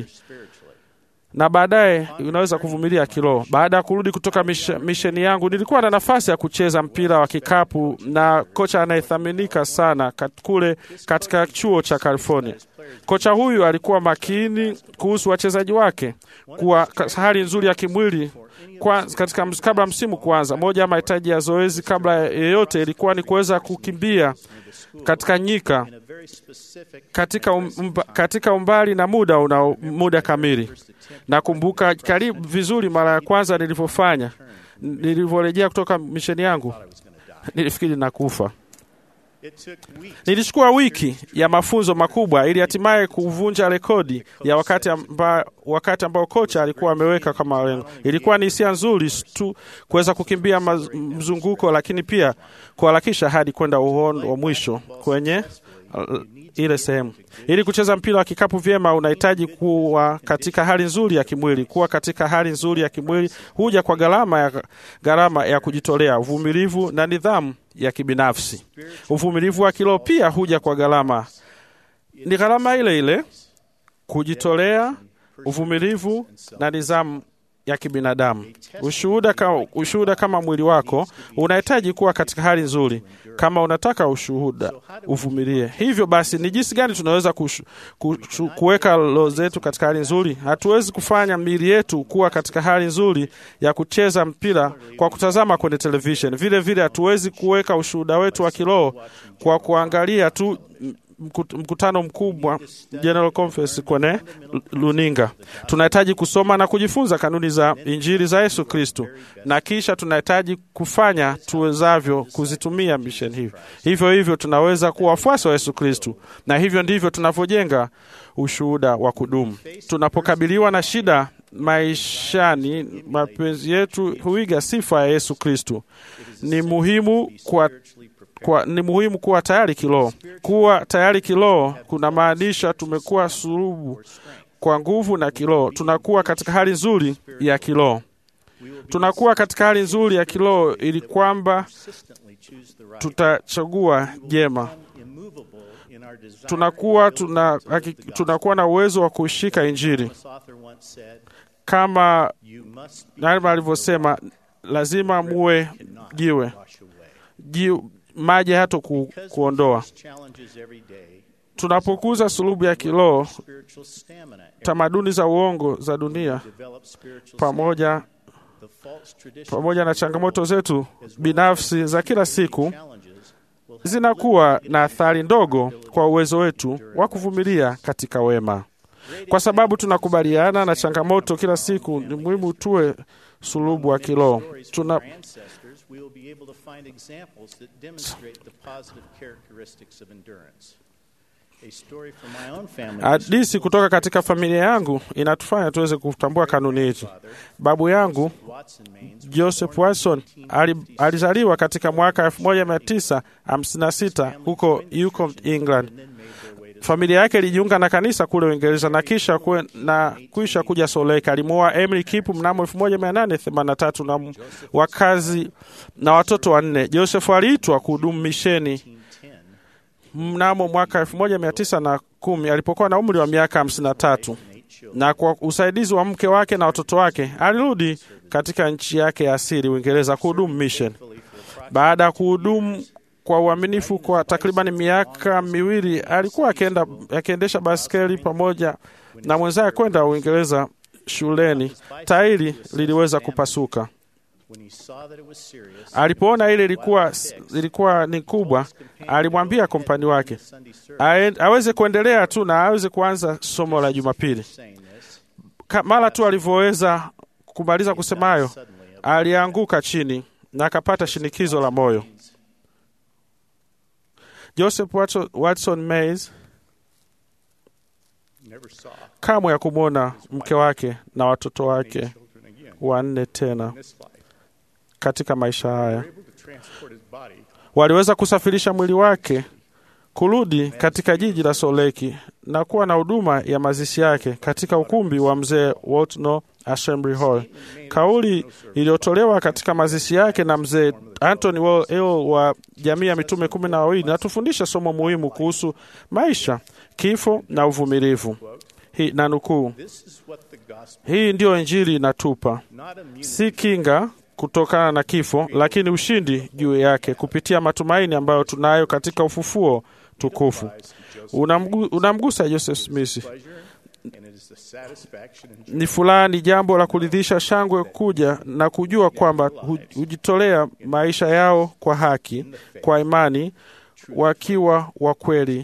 na baadaye unaweza kuvumilia kiroho. Baada ya kurudi kutoka mishe- misheni yangu, nilikuwa na nafasi ya kucheza mpira wa kikapu na kocha anayethaminika sana kat, kule katika chuo cha California. Kocha huyu alikuwa makini kuhusu wachezaji wake kuwa ka- hali nzuri ya kimwili kwa, katika ms- kabla msimu kuanza. Moja ya mahitaji ya zoezi kabla ya yeyote ilikuwa ni kuweza kukimbia katika nyika katika, um, mba, katika umbali na muda una muda kamili. Nakumbuka karibu vizuri mara ya kwanza nilivyofanya, nilivyorejea kutoka misheni yangu, nilifikiri nakufa. Nilichukua wiki ya mafunzo makubwa ili hatimaye kuvunja rekodi ya wakati, amba, wakati ambao kocha alikuwa ameweka kama lengo. Ilikuwa ni hisia nzuri tu kuweza kukimbia maz, mzunguko, lakini pia kuharakisha hadi kwenda uhondo wa mwisho kwenye uh, ile sehemu. Ili kucheza mpira wa kikapu vyema, unahitaji kuwa katika hali nzuri ya kimwili. Kuwa katika hali nzuri ya kimwili huja kwa gharama ya, gharama ya kujitolea, uvumilivu na nidhamu ya kibinafsi. Uvumilivu wa kiroho pia huja kwa gharama, ni gharama ile ile: kujitolea, uvumilivu na nidhamu ya kibinadamu. Ushuhuda kama, ushuhuda kama mwili wako unahitaji kuwa katika hali nzuri. Kama unataka ushuhuda, uvumilie. Hivyo basi, ni jinsi gani tunaweza kushu, kushu, kuweka roho zetu katika hali nzuri? Hatuwezi kufanya miili yetu kuwa katika hali nzuri ya kucheza mpira kwa kutazama kwenye television. Vile vile hatuwezi kuweka ushuhuda wetu wa kiroho kwa kuangalia tu mkutano mkubwa General Conference kwenye luninga. Tunahitaji kusoma na kujifunza kanuni za Injili za Yesu Kristo, na kisha tunahitaji kufanya tuwezavyo kuzitumia misheni hiyo. Hivyo hivyo tunaweza kuwa wafuasi wa Yesu Kristo, na hivyo ndivyo tunavyojenga ushuhuda wa kudumu. Tunapokabiliwa na shida maishani, mapenzi yetu huiga sifa ya Yesu Kristo. Ni muhimu kwa kwa, ni muhimu kuwa tayari kiroho. Kuwa tayari kiroho kuna maanisha tumekuwa sulubu kwa nguvu na kiroho. Tunakuwa katika hali nzuri ya kiroho, tunakuwa katika hali nzuri ya kiroho ili kwamba tutachagua jema. Tunakuwa, tuna, tunakuwa na uwezo wa kushika Injili kama Nalma alivyosema, lazima muwe jiwe jiwe maji hata ku, kuondoa. Tunapokuza sulubu ya kiroho, tamaduni za uongo za dunia pamoja pamoja na changamoto zetu binafsi za kila siku zinakuwa na athari ndogo kwa uwezo wetu wa kuvumilia katika wema. Kwa sababu tunakubaliana na changamoto kila siku, ni muhimu tuwe sulubu wa kiroho. Tuna we will be able to find examples that demonstrate the positive characteristics of endurance. A story from my own family. Hadithi kutoka katika familia yangu inatufanya tuweze kutambua kanuni hizi. Babu yangu Joseph Watson alizaliwa katika mwaka 1956 huko Yukon, England. Familia yake ilijiunga na kanisa kule Uingereza na kisha kwe, na kuisha kuja Soleka. Alimwoa Emily Kipu mnamo 1883 na wakazi na watoto wanne. Joseph aliitwa kuhudumu misheni mnamo mwaka 1910 alipokuwa na umri wa miaka 53, na kwa usaidizi wa mke wake na watoto wake alirudi katika nchi yake ya asili Uingereza kuhudumu mission. Baada ya kuhudumu kwa uaminifu kwa takriban miaka miwili alikuwa akienda akiendesha baskeli pamoja na mwenzake kwenda Uingereza shuleni. Tairi liliweza kupasuka. Alipoona ile ilikuwa, ilikuwa ni kubwa, alimwambia kompani wake aweze kuendelea tu na aweze kuanza somo la Jumapili. Mara tu alivyoweza kumaliza kusema hayo, alianguka chini na akapata shinikizo la moyo. Joseph Watson Mays kamwe ya kumwona mke wake na watoto wake wanne tena katika maisha haya. Waliweza kusafirisha mwili wake kurudi katika jiji la Soleki na kuwa na huduma ya mazishi yake katika ukumbi wa mzee Waltno Assembly Hall. Kauli iliyotolewa katika mazishi yake na mzee Anthony Wall wa jamii ya mitume kumi na wawili natufundisha somo muhimu kuhusu maisha, kifo na uvumilivu. Hii na nukuu, hii ndiyo Injili inatupa, si kinga kutokana na kifo, lakini ushindi juu yake kupitia matumaini ambayo tunayo katika ufufuo tukufu. Unamgu, unamgusa Joseph Smith. Ni furaha, ni jambo la kuridhisha, shangwe kuja na kujua kwamba hujitolea maisha yao kwa haki, kwa imani, wakiwa wa kweli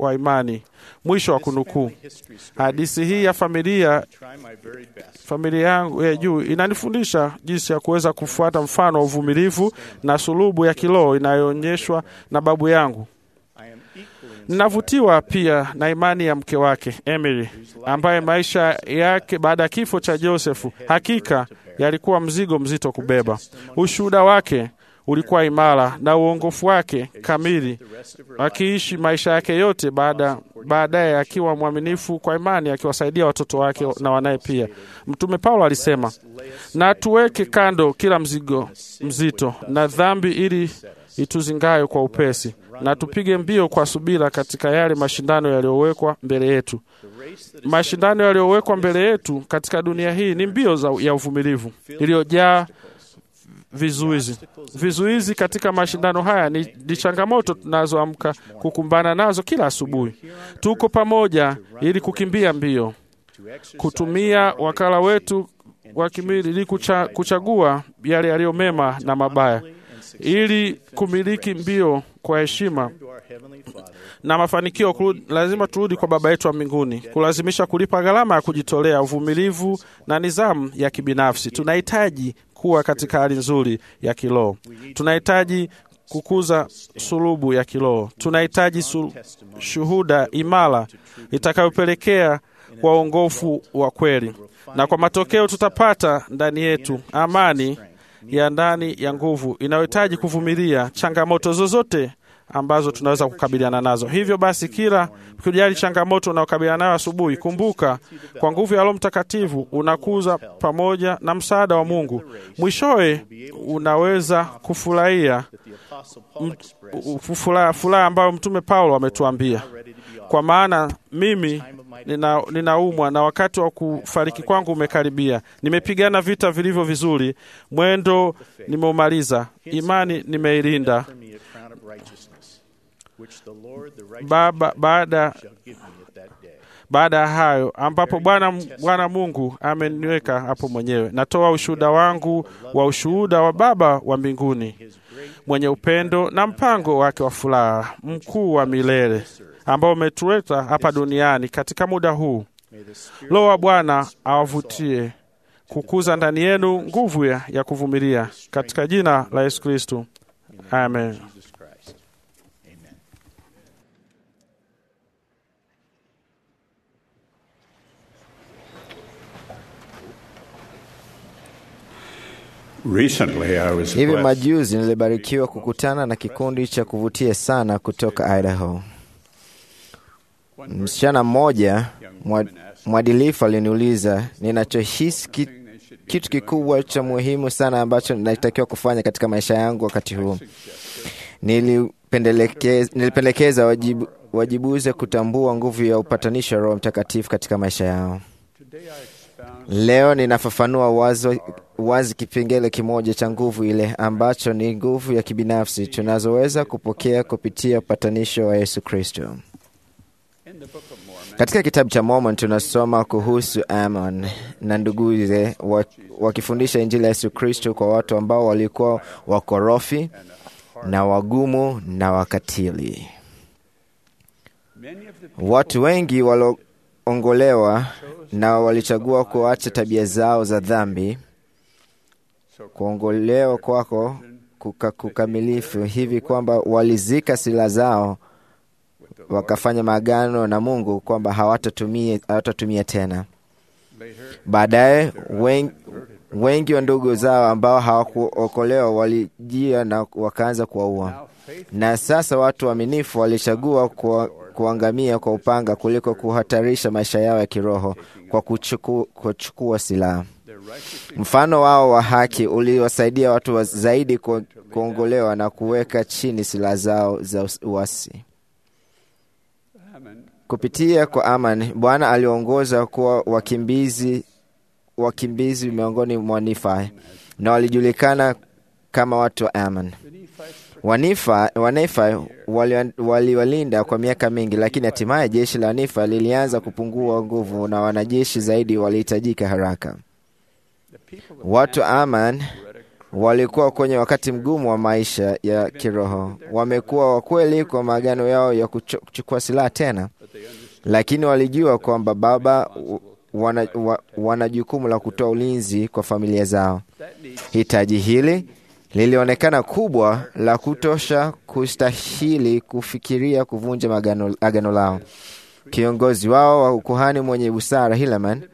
wa imani. Mwisho wa kunukuu. Hadithi hii ya familia familia yangu ya juu inanifundisha jinsi ya kuweza kufuata mfano wa uvumilivu na sulubu ya kiroho inayoonyeshwa na babu yangu. Ninavutiwa pia na imani ya mke wake Emily, ambaye maisha yake baada ya kifo cha Josefu hakika yalikuwa mzigo mzito kubeba. Ushuhuda wake ulikuwa imara na uongofu wake kamili, akiishi maisha yake yote baada baadaye akiwa mwaminifu kwa imani, akiwasaidia watoto wake na wanaye pia. Mtume Paulo alisema, na tuweke kando kila mzigo mzito na dhambi ili ituzingayo kwa upesi, na tupige mbio kwa subira katika yale mashindano yaliyowekwa mbele yetu. Mashindano yaliyowekwa mbele yetu katika dunia hii ni mbio za, ya uvumilivu iliyojaa vizuizi. Vizuizi katika mashindano haya ni, ni changamoto tunazoamka kukumbana nazo kila asubuhi. Tuko pamoja ili kukimbia mbio, kutumia wakala wetu wa kimwili ili kucha, kuchagua yale yaliyo mema na mabaya, ili kumiliki mbio kwa heshima na mafanikio kurudi, lazima turudi kwa Baba yetu wa mbinguni, kulazimisha kulipa gharama ya kujitolea, uvumilivu na nidhamu ya kibinafsi. Tunahitaji kuwa katika hali nzuri ya kiroho. Tunahitaji kukuza sulubu ya kiroho. Tunahitaji su, shuhuda imara itakayopelekea kwa uongofu wa kweli, na kwa matokeo tutapata ndani yetu amani ya ndani ya nguvu inayohitaji kuvumilia changamoto zozote ambazo tunaweza kukabiliana nazo. Hivyo basi, kila kujali changamoto unayokabiliana nayo asubuhi, kumbuka kwa nguvu ya Roho Mtakatifu unakuza pamoja na msaada wa Mungu. Mwishowe unaweza kufurahia furaha ambayo Mtume Paulo ametuambia, kwa maana mimi nina, ninaumwa na wakati wa kufariki kwangu umekaribia. Nimepigana vita vilivyo vizuri, mwendo nimeumaliza, imani nimeilinda. Baba, baada baada ya hayo ambapo Bwana Bwana Mungu ameniweka hapo mwenyewe, natoa ushuhuda wangu wa ushuhuda wa Baba wa mbinguni mwenye upendo na mpango wake wa furaha mkuu wa milele ambao umetuleta hapa duniani katika muda huu. Roho wa Bwana awavutie kukuza ndani yenu nguvu ya, ya kuvumilia katika jina la Yesu Kristo, amen. Recently, I was Hivi blessed majuzi nilibarikiwa kukutana na kikundi cha kuvutia sana kutoka Idaho. Msichana mmoja mwa- mwadilifu aliniuliza ninachohisi ki, kitu kikubwa cha muhimu sana ambacho natakiwa kufanya katika maisha yangu wakati huu. Nilipendelekeza, nilipendekeza wajibu, wajibuze kutambua nguvu ya upatanisho wa Roho Mtakatifu katika maisha yao. Leo ninafafanua wazo wazi kipengele kimoja cha nguvu ile ambacho ni nguvu ya kibinafsi tunazoweza kupokea kupitia upatanisho wa Yesu Kristo. Katika kitabu cha Mormon tunasoma kuhusu Amon na nduguze wa- wakifundisha Injili ya Yesu Kristo kwa watu ambao walikuwa wakorofi na wagumu na wakatili. Watu wengi walioongolewa na walichagua kuacha tabia zao za dhambi. Kuongolewa kwako kuka, kukamilifu hivi kwamba walizika sila zao wakafanya maagano na Mungu kwamba hawatatumia hawatatumia tena. Baadaye wen, wengi wa ndugu zao ambao hawakuokolewa walijia na wakaanza kuwaua, na sasa watu waaminifu walichagua kuwa, kuangamia kwa upanga kuliko kuhatarisha maisha yao ya kiroho kwa kuchuku, kuchukua silaha. Mfano wao wa haki uliwasaidia watu wa zaidi ku- kuongolewa na kuweka chini silaha zao za uasi. Kupitia kwa Aman, Bwana aliongoza kuwa wakimbizi wakimbizi miongoni mwa Nifi na walijulikana kama watu wa Aman. Wanifa, Wanefi wali- waliwalinda kwa miaka mingi, lakini hatimaye jeshi la Nifa lilianza kupungua nguvu na wanajeshi zaidi walihitajika haraka. Watu wa Aman walikuwa kwenye wakati mgumu wa maisha ya kiroho. Wamekuwa wakweli kwa maagano yao ya kucho- kuchukua silaha tena, lakini walijua kwamba Baba w- wana, wa, wana jukumu la kutoa ulinzi kwa familia zao. Hitaji hili lilionekana kubwa la kutosha kustahili kufikiria kuvunja magano, agano lao. Kiongozi wao wa ukuhani mwenye busara Helaman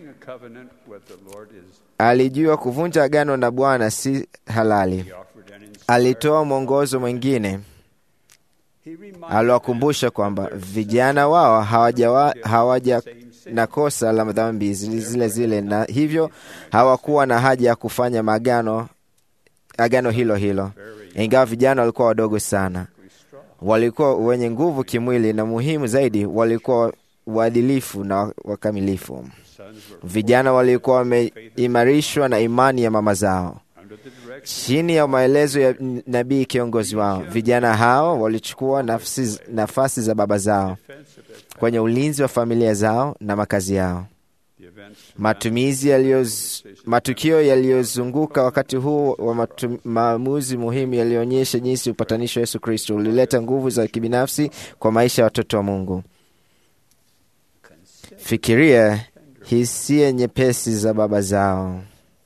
alijua kuvunja agano na Bwana si halali. Alitoa mwongozo mwingine, aliwakumbusha kwamba vijana wao hawajawa, hawaja na kosa la dhambi zile zile zile, na hivyo hawakuwa na haja ya kufanya magano agano hilo hilo, ingawa vijana walikuwa wadogo sana. Walikuwa wenye nguvu kimwili, na muhimu zaidi, walikuwa waadilifu na wakamilifu. Vijana walikuwa wameimarishwa na imani ya mama zao chini ya maelezo ya nabii kiongozi wao. Vijana hao walichukua nafsi, nafasi za baba zao kwenye ulinzi wa familia zao na makazi yao. Matumizi yaliyoz, matukio yaliyozunguka wakati huu wa matu, maamuzi muhimu yalionyesha jinsi upatanisho wa Yesu Kristo ulileta nguvu za kibinafsi kwa maisha ya watoto wa Mungu. Fikiria hisia nyepesi za baba zao,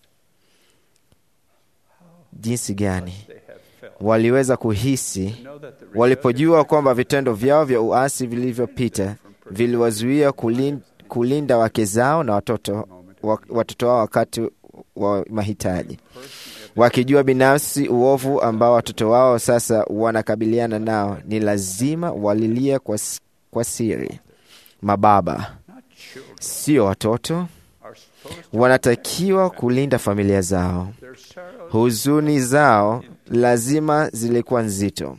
jinsi gani waliweza kuhisi walipojua kwamba vitendo vyao vya uasi vilivyopita viliwazuia kulin, kulinda wake zao na watoto, wa, watoto wao wakati wa mahitaji, wakijua binafsi uovu ambao watoto wao sasa wanakabiliana nao. Ni lazima walilia kwa, s- kwa siri. Mababa sio watoto, wanatakiwa kulinda familia zao. Huzuni zao lazima zilikuwa nzito.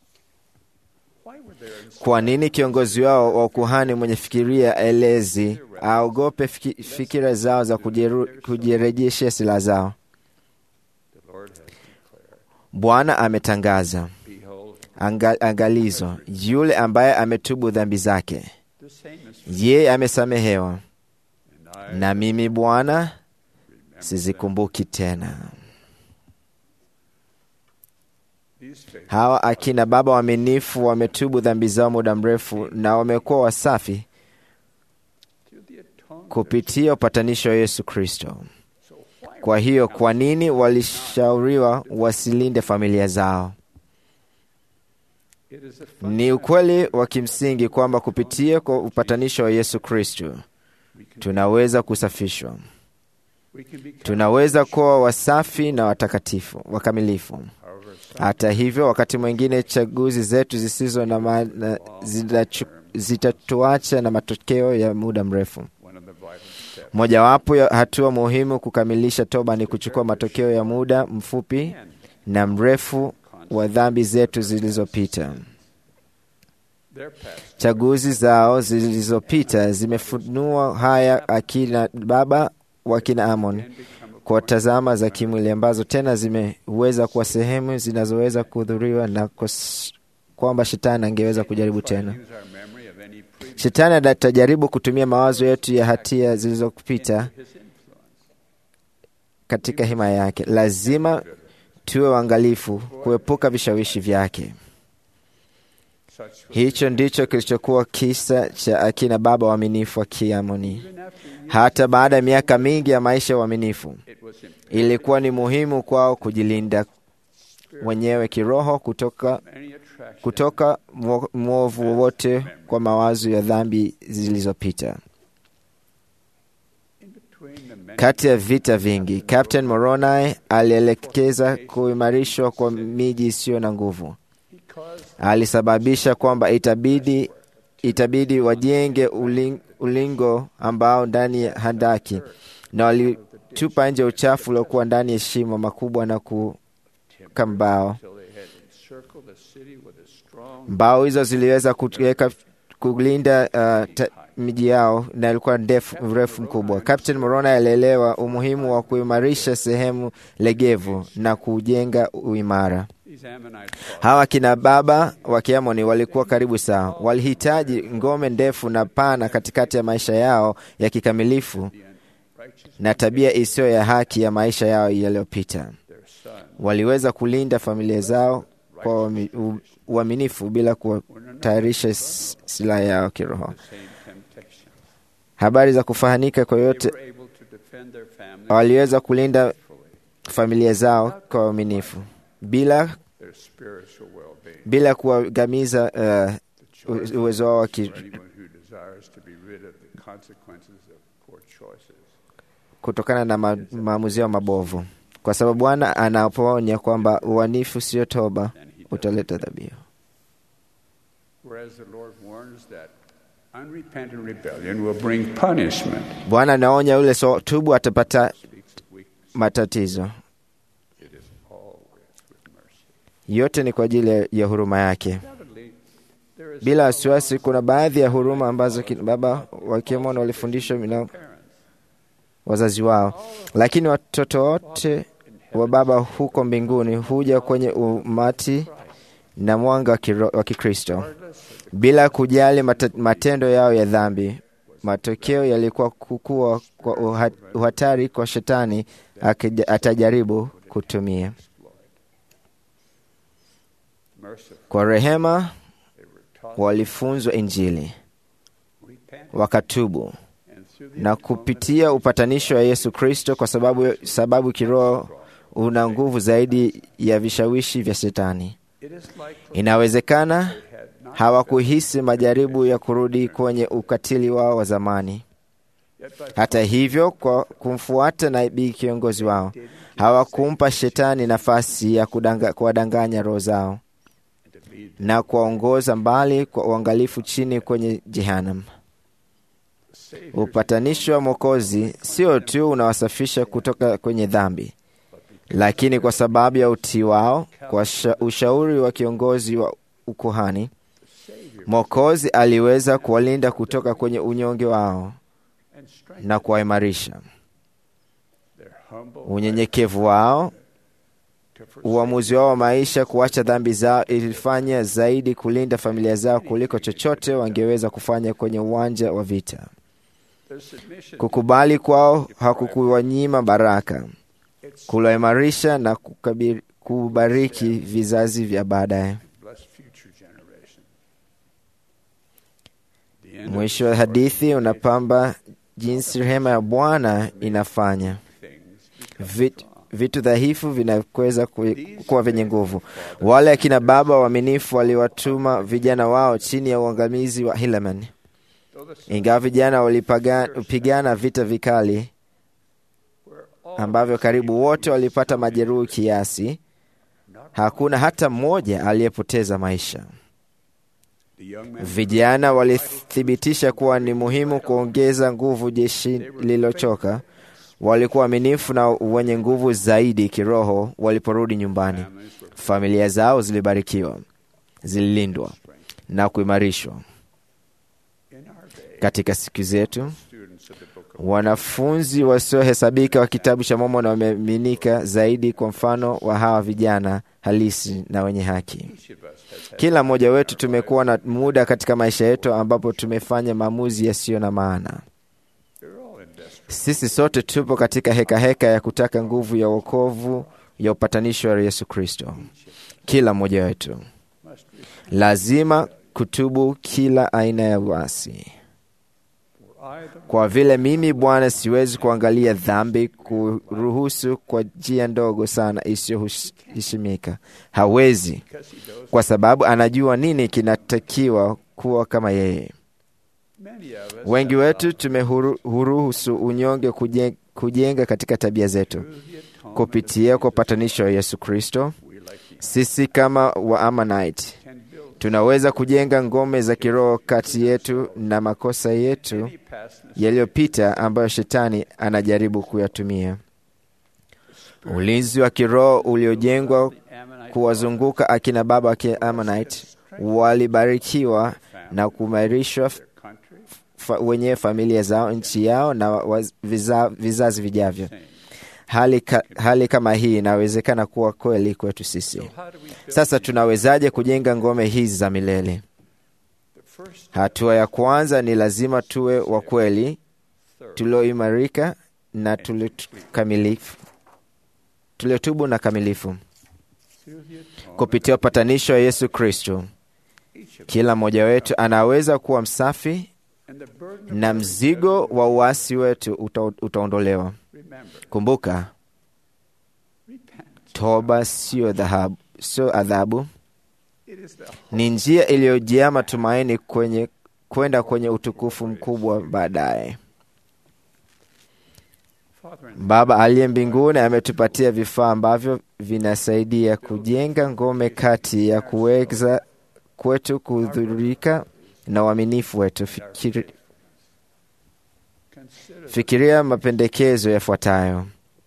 Kwa nini kiongozi wao wa ukuhani mwenye fikiria elezi aogope fiki- fikira zao za kujeru- kujirejeshea silaha zao? Bwana ametangaza anga, angalizo, yule ambaye ametubu dhambi zake, yeye amesamehewa, na mimi Bwana sizikumbuki tena. Hawa akina baba waaminifu wametubu dhambi zao muda mrefu na wamekuwa wasafi kupitia upatanisho wa Yesu Kristo. Kwa hiyo, kwa nini walishauriwa wasilinde familia zao? Ni ukweli wa kimsingi kwamba kupitia kwa upatanisho wa Yesu Kristo tunaweza kusafishwa, tunaweza kuwa wasafi na watakatifu wakamilifu. Hata hivyo, wakati mwingine chaguzi zetu zisizo na maana zitachu- zitatuacha na matokeo ya muda mrefu. Mojawapo ya hatua muhimu kukamilisha toba ni kuchukua matokeo ya muda mfupi na mrefu wa dhambi zetu zilizopita. Chaguzi zao zilizopita zimefunua haya akina baba wa kina Amon kwa tazama za kimwili ambazo tena zimeweza kuwa sehemu zinazoweza kuhudhuriwa na kos- kwamba shetani angeweza kujaribu tena. Shetani atajaribu kutumia mawazo yetu ya hatia zilizopita katika hima yake. Lazima tuwe waangalifu kuepuka vishawishi vyake. Hicho ndicho kilichokuwa kisa cha akina baba waaminifu wa Kiamoni. Hata baada ya miaka mingi ya maisha ya uaminifu, ilikuwa ni muhimu kwao kujilinda wenyewe kiroho kutoka, kutoka mwo- mwovu wowote kwa mawazo ya dhambi zilizopita. Kati ya vita vingi, Captain Moroni alielekeza kuimarishwa kwa miji isiyo na nguvu. Alisababisha kwamba itabidi, itabidi wajenge uling, ulingo ambao ndani ya handaki na walitupa nje uchafu uliokuwa ndani ya shimo makubwa na kuweka mbao. Mbao hizo ziliweza kuweka kulinda uh, ta- miji yao na ilikuwa ndefu mrefu mkubwa. Captain Moroni alielewa umuhimu wa kuimarisha sehemu legevu na kujenga uimara. Hawa kina baba wa Kiamoni walikuwa karibu sawa, walihitaji ngome ndefu na pana katikati ya maisha yao ya kikamilifu na tabia isiyo ya haki ya maisha yao yaliyopita. waliweza kulinda familia zao kwa uami- u- uaminifu bila kutayarisha s- silaha yao kiroho. Habari za kufahanika kwa yote, waliweza kulinda familia zao kwa uaminifu bila bila kuwagamiza uh, u- uwezo wao wa ki- kutokana na ma, maamuzi yao mabovu, kwa sababu Bwana anapoonya kwamba uanifu sio toba utaleta dhabihu. Whereas the Lord warns that unrepentant rebellion will bring punishment. Bwana anaonya yule so tubu atapata matatizo. Yote ni kwa ajili ya- ya huruma yake. Bila wasiwasi, kuna baadhi ya huruma ambazo kina baba wa Kiamoni walifundishwa na wazazi wao, lakini watoto wote wa Baba huko mbinguni huja kwenye umati na mwanga wa kiro- wa Kikristo bila kujali mata- matendo yao ya dhambi. Matokeo yalikuwa kukua kwa uha- uhatari kwa shetani akija- atajaribu kutumia. Kwa rehema walifunzwa Injili, wakatubu na kupitia upatanisho wa Yesu Kristo, kwa sababu sababu kiroho una nguvu zaidi ya vishawishi vya Shetani. Inawezekana hawakuhisi majaribu ya kurudi kwenye ukatili wao wa zamani. Hata hivyo, kwa kumfuata nabii kiongozi wao, hawakumpa Shetani nafasi ya kudanga- kuwadanganya roho zao na kuwaongoza mbali kwa uangalifu chini kwenye Jehanam. Upatanisho wa Mwokozi sio tu unawasafisha kutoka kwenye dhambi, lakini kwa sababu ya utii wao kwa sha- ushauri wa kiongozi wa ukuhani, Mwokozi aliweza kuwalinda kutoka kwenye unyonge wao na kuwaimarisha. Unyenyekevu wao, uamuzi wao wa maisha kuacha dhambi zao ilifanya zaidi kulinda familia zao kuliko chochote wangeweza kufanya kwenye uwanja wa vita. Kukubali kwao hakukuwanyima baraka, kuliimarisha na kukabiri- kubariki vizazi vya baadaye. Mwisho wa hadithi unapamba jinsi rehema ya Bwana inafanya Vit, vitu dhaifu vinaweza ku- kuwa vyenye nguvu. Wale akina baba waaminifu waliwatuma vijana wao chini ya uangamizi wa Helaman. Ingawa vijana walipigana vita vikali ambavyo karibu wote walipata majeruhi kiasi, hakuna hata mmoja aliyepoteza maisha. Vijana walithibitisha kuwa ni muhimu kuongeza nguvu jeshi lililochoka. Walikuwa waaminifu na wenye nguvu zaidi kiroho waliporudi nyumbani. Familia zao zilibarikiwa, zililindwa na kuimarishwa. Katika siku zetu, wanafunzi wasiohesabika wa kitabu cha Mormoni wameaminika zaidi kwa mfano wa hawa vijana halisi na wenye haki. Kila mmoja wetu tumekuwa na muda katika maisha yetu ambapo tumefanya maamuzi yasiyo na maana. Sisi sote tupo katika hekaheka heka ya kutaka nguvu ya wokovu ya upatanisho wa Yesu Kristo. Kila mmoja wetu lazima kutubu kila aina ya uasi. Kwa vile mimi Bwana siwezi kuangalia dhambi kuruhusu kwa njia ndogo sana isiyoheshimika. Hawezi, kwa sababu anajua nini kinatakiwa kuwa kama yeye. Wengi wetu tumehuruhusu unyonge kujenga, kujenga katika tabia zetu kupitia kwa upatanisho wa Yesu Kristo. Sisi kama Waamanite tunaweza kujenga ngome za kiroho kati yetu na makosa yetu yaliyopita ambayo shetani anajaribu kuyatumia. Ulinzi wa kiroho uliojengwa kuwazunguka akina baba wa Kiamanite walibarikiwa na kuimarishwa fa, wenyewe familia zao, nchi yao na viza, vizazi vijavyo. Hali, ka, hali kama hii inawezekana kuwa kweli kwetu sisi. Sasa tunawezaje kujenga ngome hizi za milele? Hatua ya kwanza ni lazima tuwe wa kweli, tulioimarika na tuliokamilifu, tuliotubu na kamilifu. Kupitia upatanisho wa Yesu Kristo, kila mmoja wetu anaweza kuwa msafi na mzigo wa uasi wetu uta, utaondolewa. Kumbuka, toba sio dhahabu, sio adhabu, ni njia iliyojaa matumaini kwenye kwenda kwenye utukufu mkubwa baadaye. Baba aliye mbinguni ametupatia vifaa ambavyo vinasaidia kujenga ngome kati ya kuweza kwetu kudhurika na uaminifu wetu. Fikiri, fikiria mapendekezo yafuatayo: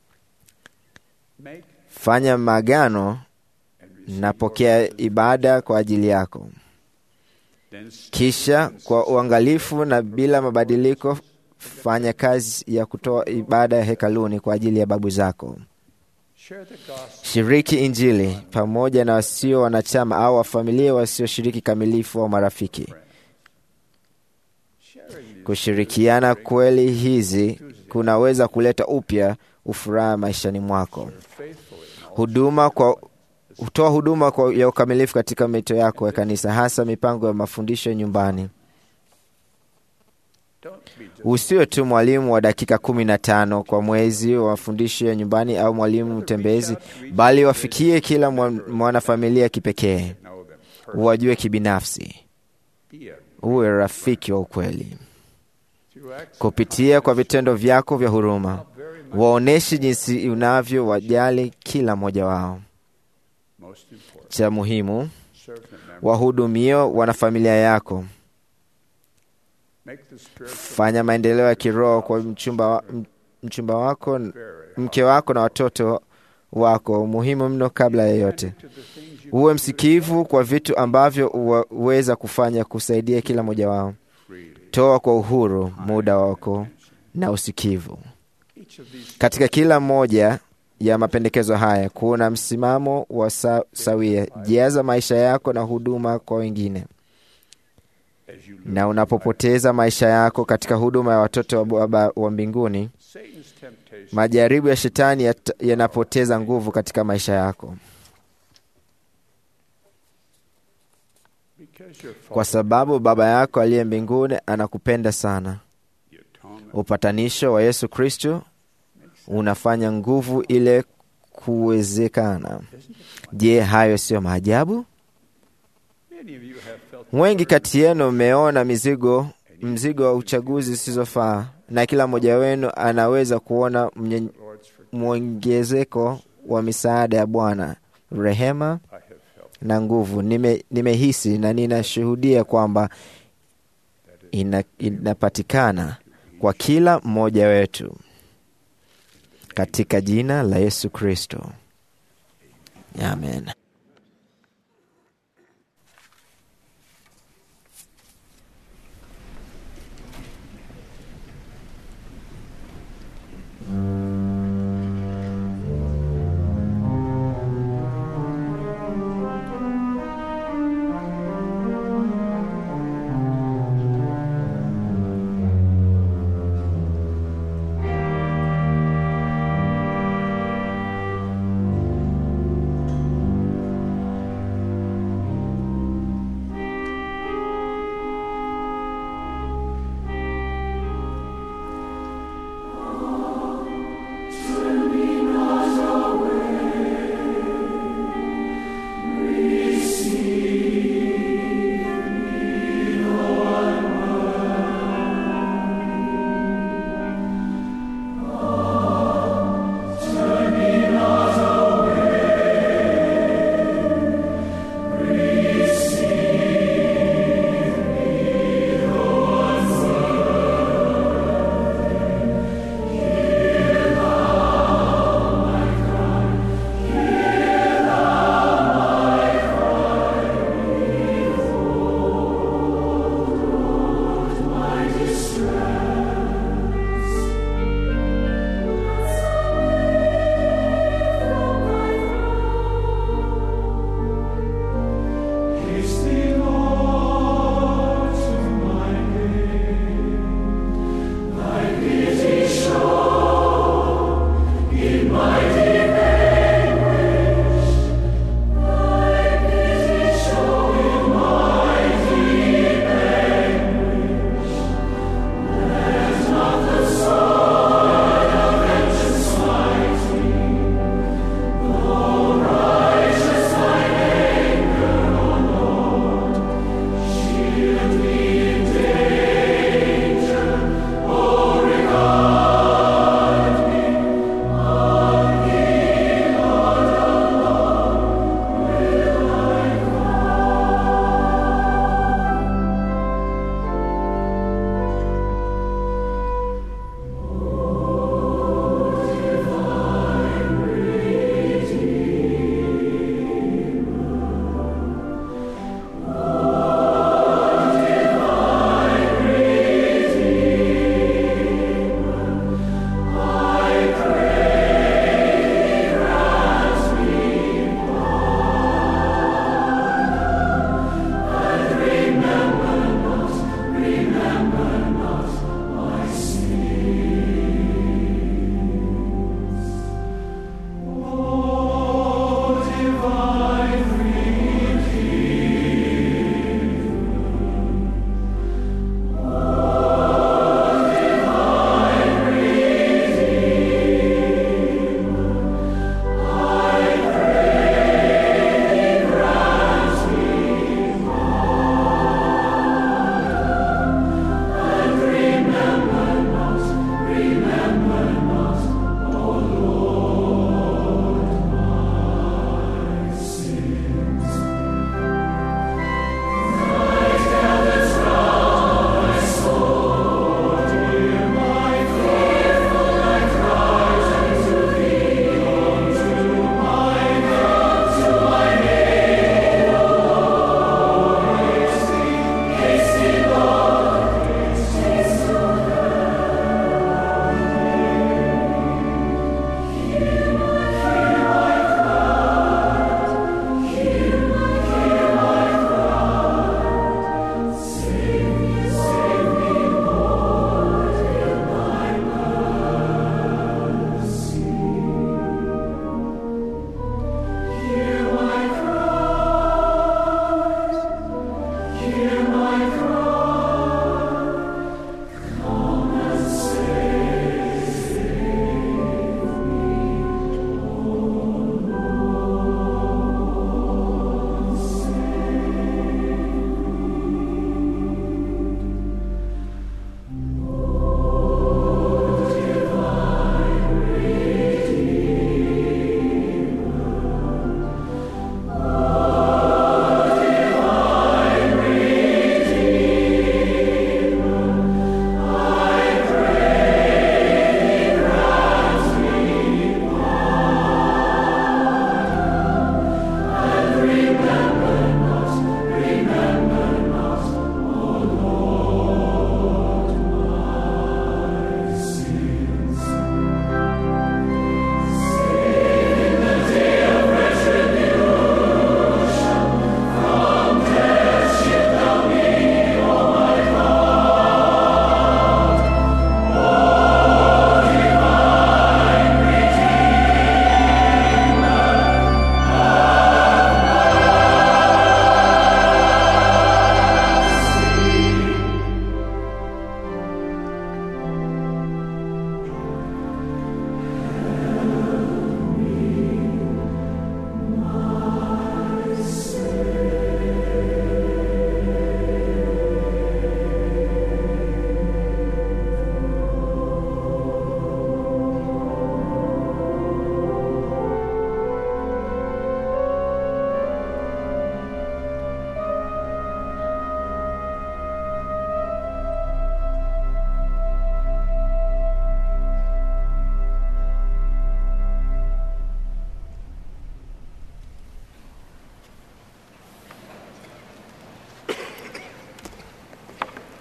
fanya magano na pokea ibada kwa ajili yako, kisha kwa uangalifu na bila mabadiliko fanya kazi ya kutoa ibada ya hekaluni kwa ajili ya babu zako. Shiriki Injili pamoja na wasio wanachama au wafamilia wasioshiriki kamilifu au marafiki. Kushirikiana kweli hizi kunaweza kuleta upya ufuraha maishani mwako. Huduma kwa hutoa huduma kwa ya ukamilifu katika mito yako ya kanisa, hasa mipango ya mafundisho nyumbani. Usiwe tu mwalimu wa dakika kumi na tano kwa mwezi wa mafundisho ya nyumbani au mwalimu mtembezi, bali wafikie kila mwanafamilia kipekee, uwajue kibinafsi, uwe rafiki wa ukweli. Kupitia kwa vitendo vyako vya huruma, waonyeshe jinsi unavyo wajali kila mmoja wao. Cha muhimu, wahudumio wanafamilia yako. Fanya maendeleo ya kiroho kwa mchumba, mchumba wako, mke wako na watoto wako, muhimu mno kabla ya yote. Uwe msikivu kwa vitu ambavyo uweza kufanya kusaidia kila mmoja wao. Toa kwa uhuru muda wako na usikivu. Katika kila moja ya mapendekezo haya kuna msimamo wa sa, sawia. Jaza maisha yako na huduma kwa wengine na unapopoteza maisha yako katika huduma ya watoto wa Baba wa mbinguni, majaribu ya shetani yanapoteza nguvu katika maisha yako, kwa sababu Baba yako aliye mbinguni anakupenda sana. Upatanisho wa Yesu Kristo unafanya nguvu ile kuwezekana. Je, hayo siyo maajabu? Wengi kati yenu mmeona mizigo mzigo wa uchaguzi zisizofaa, na kila mmoja wenu anaweza kuona mwongezeko wa misaada ya Bwana, rehema na nguvu. Nime, nimehisi na ninashuhudia kwamba ina, inapatikana kwa kila mmoja wetu katika jina la Yesu Kristo, amen.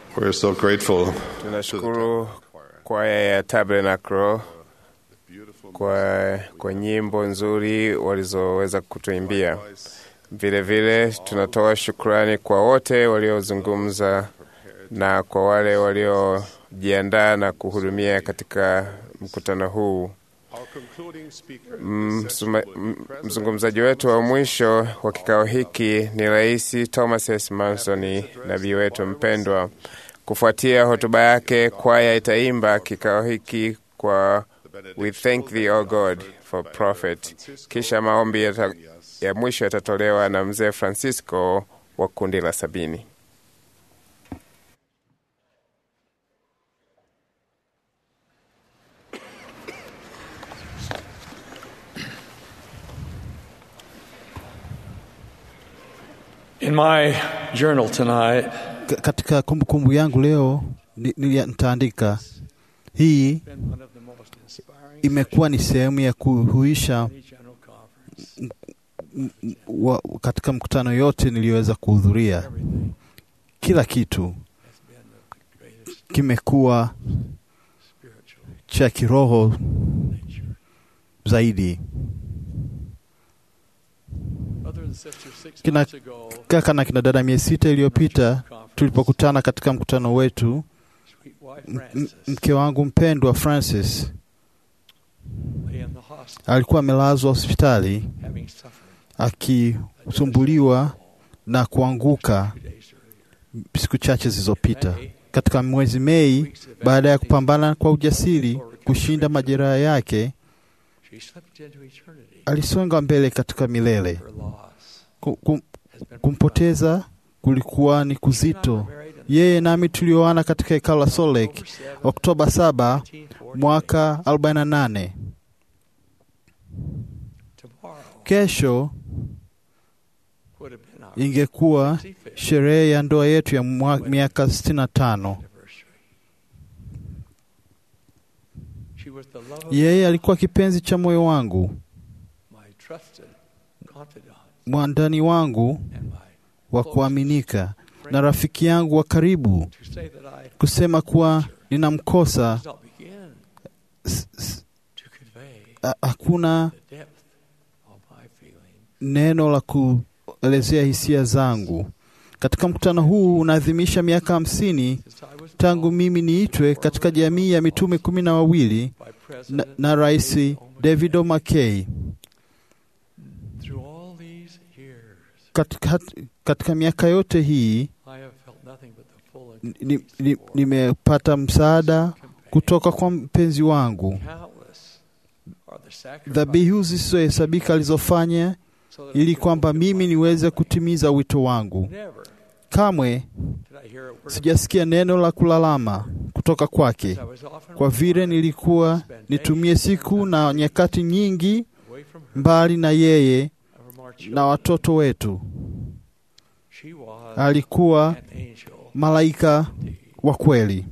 We're so grateful Tunashukuru kwaya ya Tabernacle kwa, kwa nyimbo nzuri walizoweza kutuimbia. Vile vile tunatoa shukrani kwa wote waliozungumza na kwa wale waliojiandaa na kuhudumia katika mkutano huu. Msuma- m- Mzungumzaji wetu wa mwisho wa kikao hiki ni Rais Thomas S. Manson, nabii wetu mpendwa. Kufuatia hotuba yake, kwaya itaimba kikao hiki kwa We thank thee, O God, for prophet. Kisha maombi yata, ya mwisho yatatolewa na mzee Francisco wa kundi la sabini. In my journal tonight, Ka- katika kumbukumbu yangu leo ni- ni- nitaandika hii imekuwa ni sehemu ya kuhuisha m- m- wa, katika mkutano yote niliyoweza kuhudhuria. Kila kitu kimekuwa cha kiroho zaidi. brother and sister, six Kina months ago, kaka na kina dada, miezi sita iliyopita tulipokutana katika mkutano wetu, sweet wife m- m- Frances mke wangu mpendwa Francis lay in the hospital, alikuwa amelazwa hospitali having suffered akisumbuliwa na kuanguka siku chache zilizopita. Katika mwezi Mei, baada ya kupambana kwa ujasiri kushinda majeraha yake, she slipped into eternity. alisonga mbele katika milele. Her loss Ku- kum- Kumpoteza kulikuwa ni kuzito. Yeye nami tulioana katika hekalo la Salt Lake Oktoba 7 mwaka 48. tomorrow Kesho would have been our ingekuwa sherehe ya ndoa yetu ya mwa- miaka 65. anniversary. She was the love of Yeye alikuwa kipenzi cha moyo wangu, my trusted confidant mwandani wangu and my wa kuaminika na rafiki yangu wa karibu. to say that I Kusema kuwa ninamkosa does not begin s- s- to convey ha- hakuna the depth of my feeling. neno la kuelezea hisia zangu. Katika mkutano huu unaadhimisha miaka hamsini Since I was tangu mimi niitwe katika jamii ya mitume kumi na wawili by na, President na Rais David O. McKay. through all these years, Katika, katika miaka yote hii I have felt nothing but the full and ni- ni- nimepata msaada kutoka kwa mpenzi wangu. countless are the sacrifices Dhabihu zisizohesabika alizofanya so that I ili could kwamba fulfill mimi my niweze kutimiza wito wangu. Never Kamwe did I hear a word of sijasikia neno la kulalama kutoka kwake, I was often kwa vile nilikuwa nitumie siku na nyakati nyingi away from her mbali na yeye from our children. na watoto wetu. She was Alikuwa an angel. malaika wa kweli.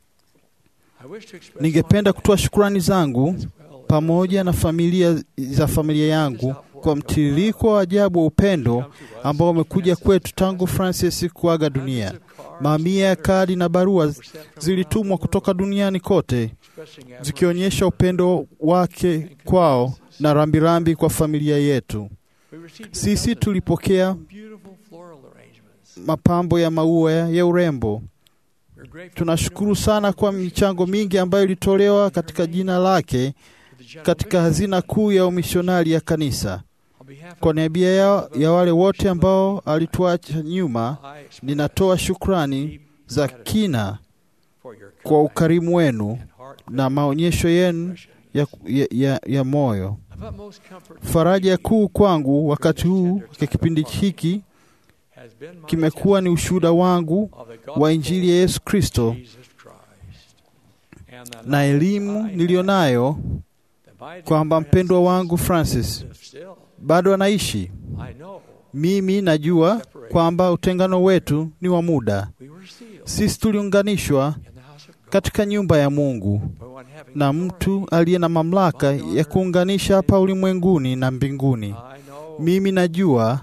I wish to express Ningependa kutoa shukrani zangu my well pamoja na familia za familia yangu kwa mtiririko wa ajabu wa upendo ambao umekuja kwetu tangu Francis kuaga dunia. Mamia ya kadi na barua zilitumwa kutoka duniani kote expressing zikionyesha upendo wake kwao na rambirambi kwa familia yetu. We received Sisi tulipokea beautiful floral arrangements. mapambo ya maua ya urembo. We're grateful Tunashukuru sana kwa michango mingi ambayo ilitolewa katika jina lake to the general katika hazina kuu ya umishonari ya kanisa. On behalf Kwa of niaba ya, ya wale wote ambao alituacha nyuma, I express ninatoa shukrani za kina for your kwa ukarimu wenu and heart na maonyesho yenu ya, ya, ya, ya moyo. of utmost comfort Faraja kuu kwangu wakati huu kwa kipindi hiki has been my kimekuwa ni ushuhuda wangu of the wa gospel Injili ya Yesu Kristo of Jesus Christ. And the na elimu niliyonayo kwamba mpendwa wangu Francis still, bado anaishi. I know Mimi najua kwamba utengano wetu ni wa muda. we were sealed Sisi tuliunganishwa in the house of God katika nyumba ya Mungu by one having na mtu aliye na mamlaka ya kuunganisha hapa ulimwenguni na mbinguni. I know Mimi najua we will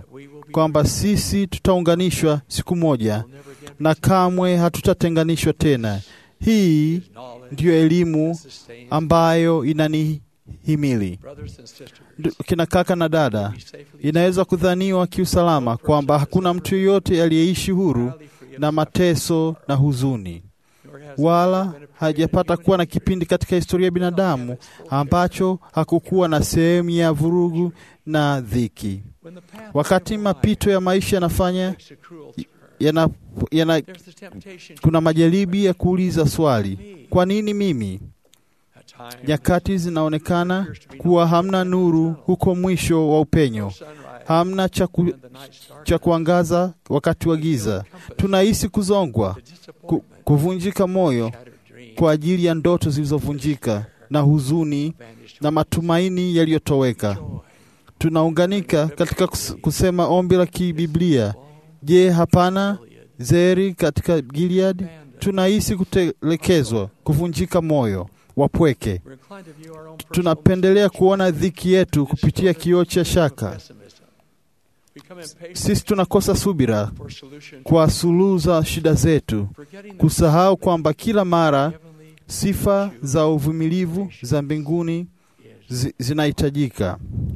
kwamba sisi tutaunganishwa siku moja na kamwe hatutatenganishwa tena. Hii ndiyo elimu ambayo inanihimili. Ndu- Kina kaka na dada, inaweza kudhaniwa kiusalama kwamba hakuna mtu yeyote aliyeishi huru na mateso na huzuni, wala hajapata kuwa na kipindi katika historia ya binadamu ambacho hakukuwa na sehemu ya vurugu na dhiki. Wakati mapito ya maisha yanafanya yana, yana, kuna majaribi ya kuuliza swali, kwa nini mimi? Nyakati zinaonekana kuwa hamna nuru huko mwisho wa upenyo, hamna cha ku, cha kuangaza wakati wa giza. Tunahisi kuzongwa, ku, kuvunjika moyo kwa ajili ya ndoto zilizovunjika na huzuni na matumaini yaliyotoweka. Tunaunganika katika kus- kusema ombi la kibiblia, je, hapana zeri katika Gilead? Tunahisi kutelekezwa, kuvunjika moyo, wapweke. Tunapendelea kuona dhiki yetu kupitia kioo cha shaka. Sisi tunakosa subira kwa suluhu za shida zetu, kusahau kwamba kila mara sifa za uvumilivu za mbinguni zi, zinahitajika.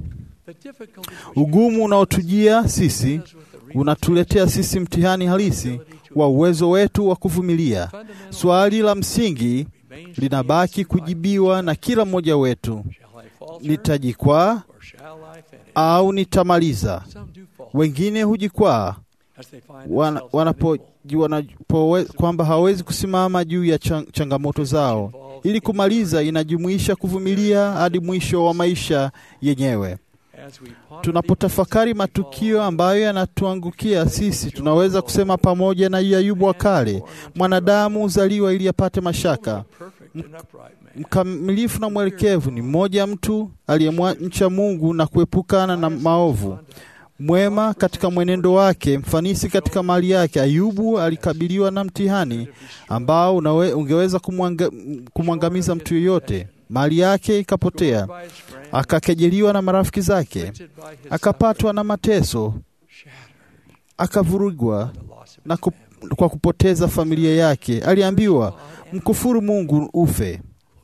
Ugumu unaotujia sisi unatuletea sisi mtihani halisi wa uwezo wetu wa kuvumilia. Swali la msingi linabaki kujibiwa na kila mmoja wetu: nitajikwaa au nitamaliza? Wengine hujikwaa wana, wanapo, wanapo, kwamba hawawezi kusimama juu ya chang, changamoto zao. Ili kumaliza inajumuisha kuvumilia hadi mwisho wa maisha yenyewe. Tunapotafakari matukio ambayo yanatuangukia sisi, tunaweza kusema pamoja na Ayubu wa kale, mwanadamu uzaliwa ili apate mashaka. Mkamilifu na mwelekevu ni mmoja mtu aliyemcha Mungu na kuepukana na maovu, mwema katika mwenendo wake, mfanisi katika mali yake. Ayubu alikabiliwa na mtihani ambao unawe, ungeweza kumwanga, kumwangamiza mtu yeyote. Mali yake ikapotea, akakejeliwa na marafiki zake, akapatwa na mateso, akavurugwa na kup, kwa kupoteza familia yake. Aliambiwa mkufuru Mungu ufe.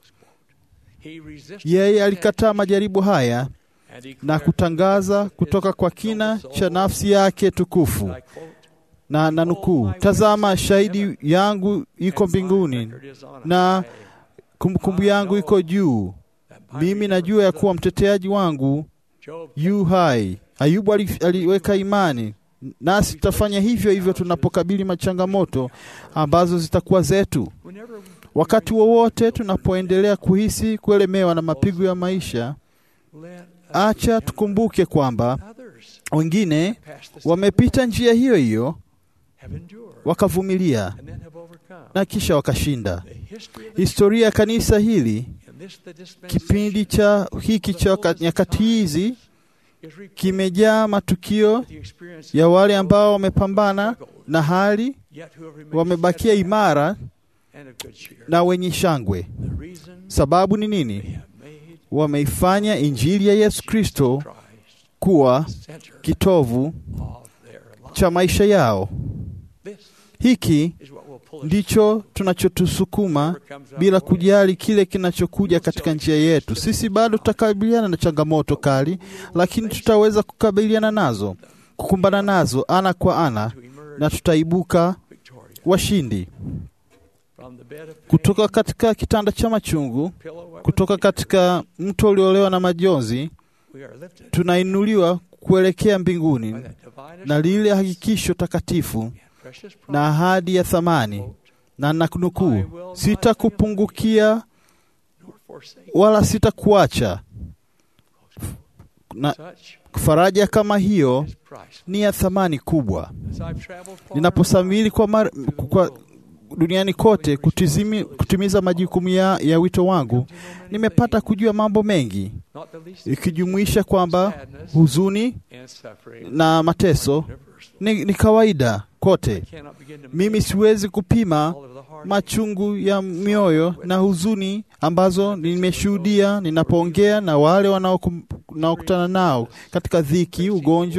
Yeye alikataa majaribu haya na kutangaza kutoka kwa kina cha nafsi yake tukufu, na nanukuu, tazama shahidi yangu iko mbinguni na kumbukumbu yangu iko juu. Mimi najua ya kuwa mteteaji wangu yu hai. Ayubu aliweka imani, nasi tutafanya hivyo hivyo tunapokabili machangamoto ambazo zitakuwa zetu. Wakati wowote tunapoendelea kuhisi kuelemewa na mapigo ya maisha, acha tukumbuke kwamba wengine wamepita njia hiyo hiyo wakavumilia na kisha wakashinda. Historia ya kanisa hili, kipindi cha hiki cha nyakati hizi, kimejaa matukio ya wale ambao wamepambana na hali, wamebakia imara na wenye shangwe. Sababu ni nini? Wameifanya Injili ya Yesu Kristo kuwa kitovu cha maisha yao. Hiki ndicho tunachotusukuma bila kujali kile kinachokuja katika njia yetu. Sisi bado tutakabiliana na changamoto kali, lakini tutaweza kukabiliana nazo, kukumbana nazo ana kwa ana, na tutaibuka washindi. Kutoka katika kitanda cha machungu, kutoka katika mto uliolewa na majonzi, tunainuliwa kuelekea mbinguni na lile hakikisho takatifu na ahadi ya thamani, na nakunukuu, sitakupungukia wala sitakuacha. Na faraja kama hiyo ni ya thamani kubwa. Ninaposafiri kwa, mar, kwa duniani kote kutizimi, kutimiza majukumu ya, ya wito wangu, nimepata kujua mambo mengi, ikijumuisha kwamba huzuni na mateso ni, ni kawaida kote. Mimi siwezi kupima machungu ya mioyo na huzuni ambazo nimeshuhudia ninapoongea na wale wanaokutana nao katika dhiki, ugonjwa,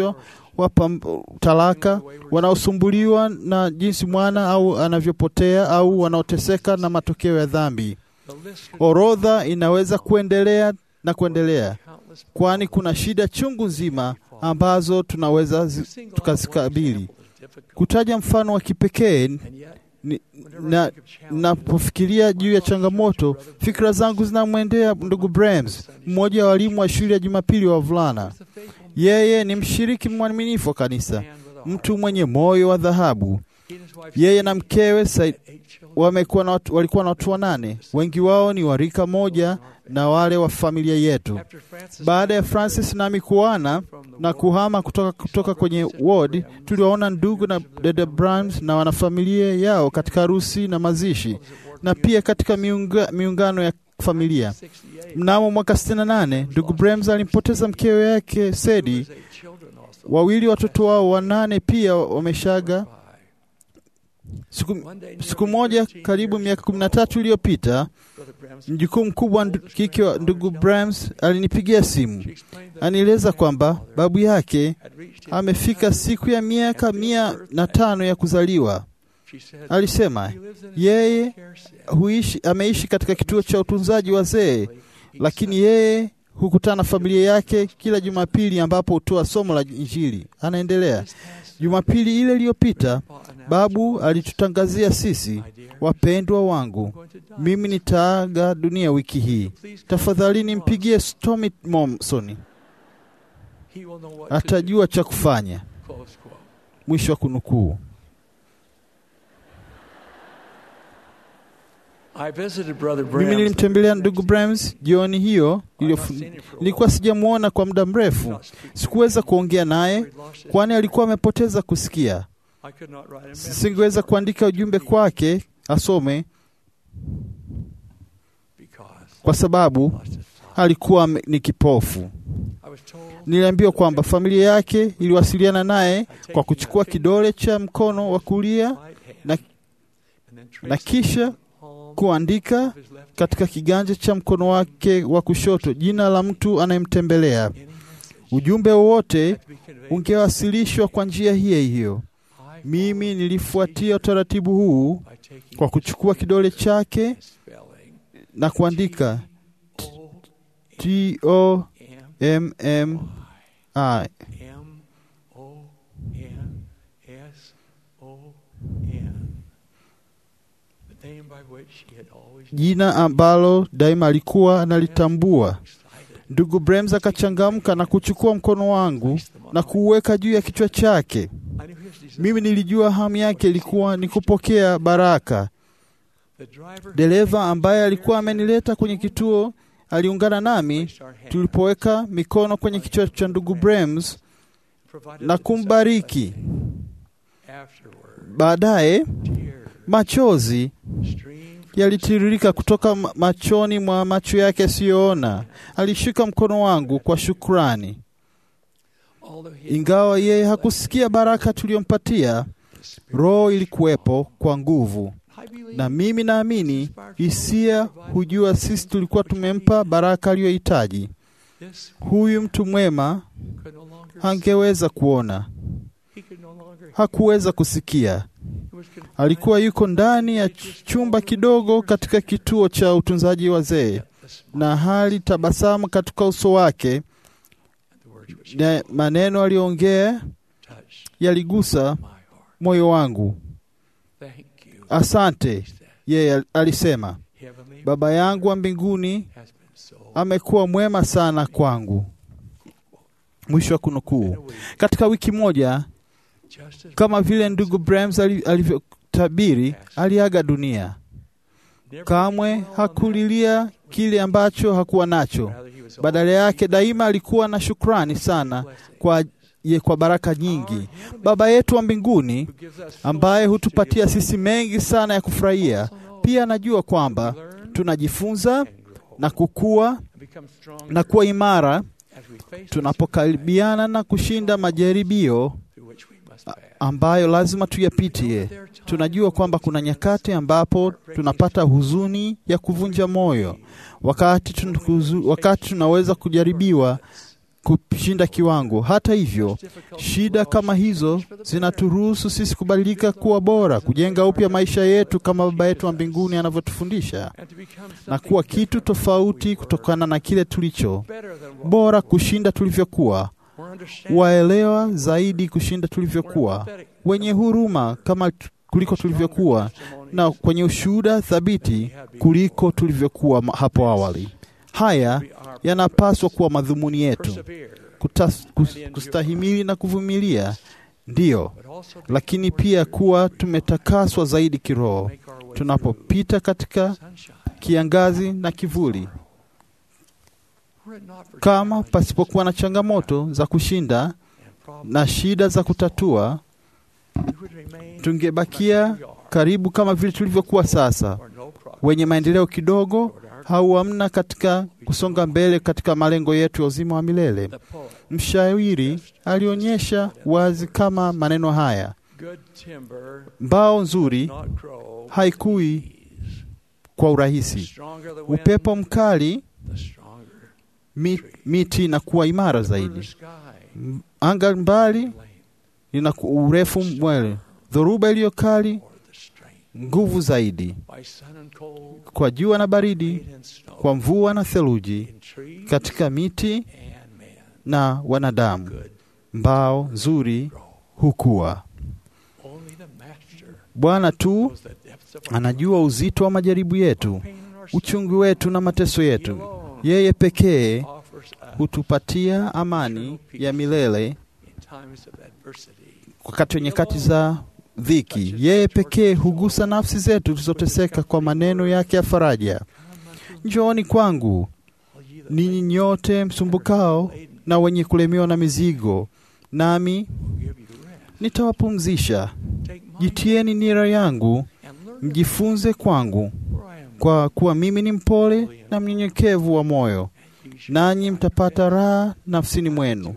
wapa talaka, wanaosumbuliwa na jinsi mwana au anavyopotea au wanaoteseka na matokeo ya dhambi. Orodha inaweza kuendelea na kuendelea, kwani kuna shida chungu nzima ambazo tunaweza zi- tukazikabili. Kutaja mfano wa kipekee ni- na napofikiria juu ya changamoto, fikra zangu zinamwendea ndugu Brahms, mmoja wa walimu wa shule ya Jumapili wa wavulana. Yeye ni mshiriki mwaminifu wa kanisa, mtu mwenye moyo wa dhahabu. Yeye na mkewe Said wamekuwa na watu, walikuwa na watu wanane, wengi wao ni wa rika moja na wale wa familia yetu. Baada ya Francis nami kuana na kuhama kutoka, kutoka kwenye ward, tuliwaona ndugu na dada Brahms na wanafamilia yao katika harusi na mazishi na pia katika miunga, miungano ya familia. Mnamo mwaka 68 ndugu Brahms alimpoteza mkewe yake Sedi. Wawili watoto wao wanane pia wameshaga. Siku, siku moja karibu miaka kumi na tatu iliyopita mjukuu mkubwa wa ndu- kike wa ndugu Brahms alinipigia simu, anieleza kwamba babu yake amefika siku ya miaka mia na tano ya kuzaliwa. Alisema yeye huishi, ameishi katika kituo cha utunzaji wazee, lakini yeye hukutana na familia yake kila Jumapili ambapo hutoa somo la Injili. Anaendelea, Jumapili ile iliyopita babu alitutangazia sisi, wapendwa wangu, mimi nitaaga dunia wiki hii. Tafadhali nimpigie Stormy Momson, atajua cha kufanya. Mwisho wa kunukuu. I visited Brother Mimi Brahms. nilimtembelea ndugu Brahms jioni hiyo iliyofu- nilikuwa sijamwona kwa muda mrefu. Sikuweza kuongea naye kwani alikuwa amepoteza kusikia. I could not write a message. Singeweza kuandika ujumbe kwake asome kwa sababu alikuwa ame- ni kipofu. Niliambiwa kwamba familia yake iliwasiliana naye kwa kuchukua kidole cha mkono wa kulia na, na kisha kuandika katika kiganja cha mkono wake wa kushoto jina la mtu anayemtembelea. Ujumbe wowote ungewasilishwa kwa njia hiyo hiyo. Mimi nilifuatia utaratibu huu kwa kuchukua kidole chake na kuandika T O M M I. M O N S O N. The name by which he had always jina ambalo daima alikuwa analitambua. Ndugu Brems akachangamka na kuchukua mkono wangu na kuuweka juu ya kichwa chake. Mimi nilijua hamu yake ilikuwa ni kupokea baraka. Dereva ambaye alikuwa amenileta kwenye kituo aliungana nami tulipoweka mikono kwenye kichwa cha ndugu Brems na kumbariki. Baadaye machozi yalitiririka kutoka ma- machoni mwa macho yake asiyoona. Alishika mkono wangu kwa shukrani. Ingawa yeye hakusikia baraka tuliyompatia, roho ilikuwepo kwa nguvu, na mimi naamini hisia hujua sisi tulikuwa tumempa baraka aliyohitaji. Huyu mtu mwema hangeweza kuona, hakuweza kusikia. Alikuwa yuko ndani ya ch- chumba kidogo katika kituo cha utunzaji wazee, na hali tabasamu katika uso wake, na maneno aliyoongea yaligusa moyo wangu. Asante, yeye al- alisema, Baba yangu wa mbinguni amekuwa mwema sana kwangu. Mwisho wa kunukuu. Katika wiki moja, kama vile ndugu Brahms ali- alivyotabiri, aliaga dunia. Kamwe hakulilia kile ambacho hakuwa nacho. Badala yake, daima alikuwa na shukrani sana kwa, ye, kwa baraka nyingi. Baba yetu wa mbinguni ambaye hutupatia sisi mengi sana ya kufurahia, pia anajua kwamba tunajifunza na kukua na kuwa imara tunapokaribiana na kushinda majaribio a- ambayo lazima tuyapitie. Tunajua kwamba kuna nyakati ambapo tunapata huzuni ya kuvunja moyo, wakati, tun, huzu, wakati tunaweza kujaribiwa kushinda kiwango. Hata hivyo, shida kama hizo zinaturuhusu sisi kubadilika kuwa bora, kujenga upya maisha yetu kama Baba yetu wa mbinguni anavyotufundisha, na kuwa kitu tofauti kutokana na kile tulicho, bora kushinda tulivyokuwa, waelewa zaidi kushinda tulivyokuwa, wenye huruma kama kuliko tulivyokuwa, na kwenye ushuhuda thabiti kuliko tulivyokuwa hapo awali. Haya yanapaswa kuwa madhumuni yetu, Kutas, kus, kustahimili na kuvumilia, ndiyo, lakini pia kuwa tumetakaswa zaidi kiroho tunapopita katika kiangazi na kivuli. Kama pasipokuwa na changamoto za kushinda na shida za kutatua, tungebakia karibu kama vile tulivyokuwa sasa, wenye maendeleo kidogo au hamna katika kusonga mbele katika malengo yetu ya uzima wa milele. Mshairi alionyesha wazi kama maneno haya, mbao nzuri haikui kwa urahisi, upepo mkali mi, miti inakuwa imara zaidi, anga mbali lina urefu mwele, dhoruba iliyo kali nguvu zaidi, kwa jua na baridi, kwa mvua na theluji, katika miti na wanadamu, mbao nzuri hukua. Bwana tu anajua uzito wa majaribu yetu, uchungu wetu na mateso yetu. Yeye pekee hutupatia amani ya milele wakati wa nyakati za dhiki. Yeye pekee hugusa nafsi zetu tulizoteseka kwa maneno yake ya faraja. Njooni kwangu ninyi nyote msumbukao na wenye kulemewa na mizigo, nami nitawapumzisha. Jitieni nira yangu, mjifunze kwangu, kwa kuwa mimi ni mpole na mnyenyekevu wa moyo, nanyi mtapata raha nafsini mwenu.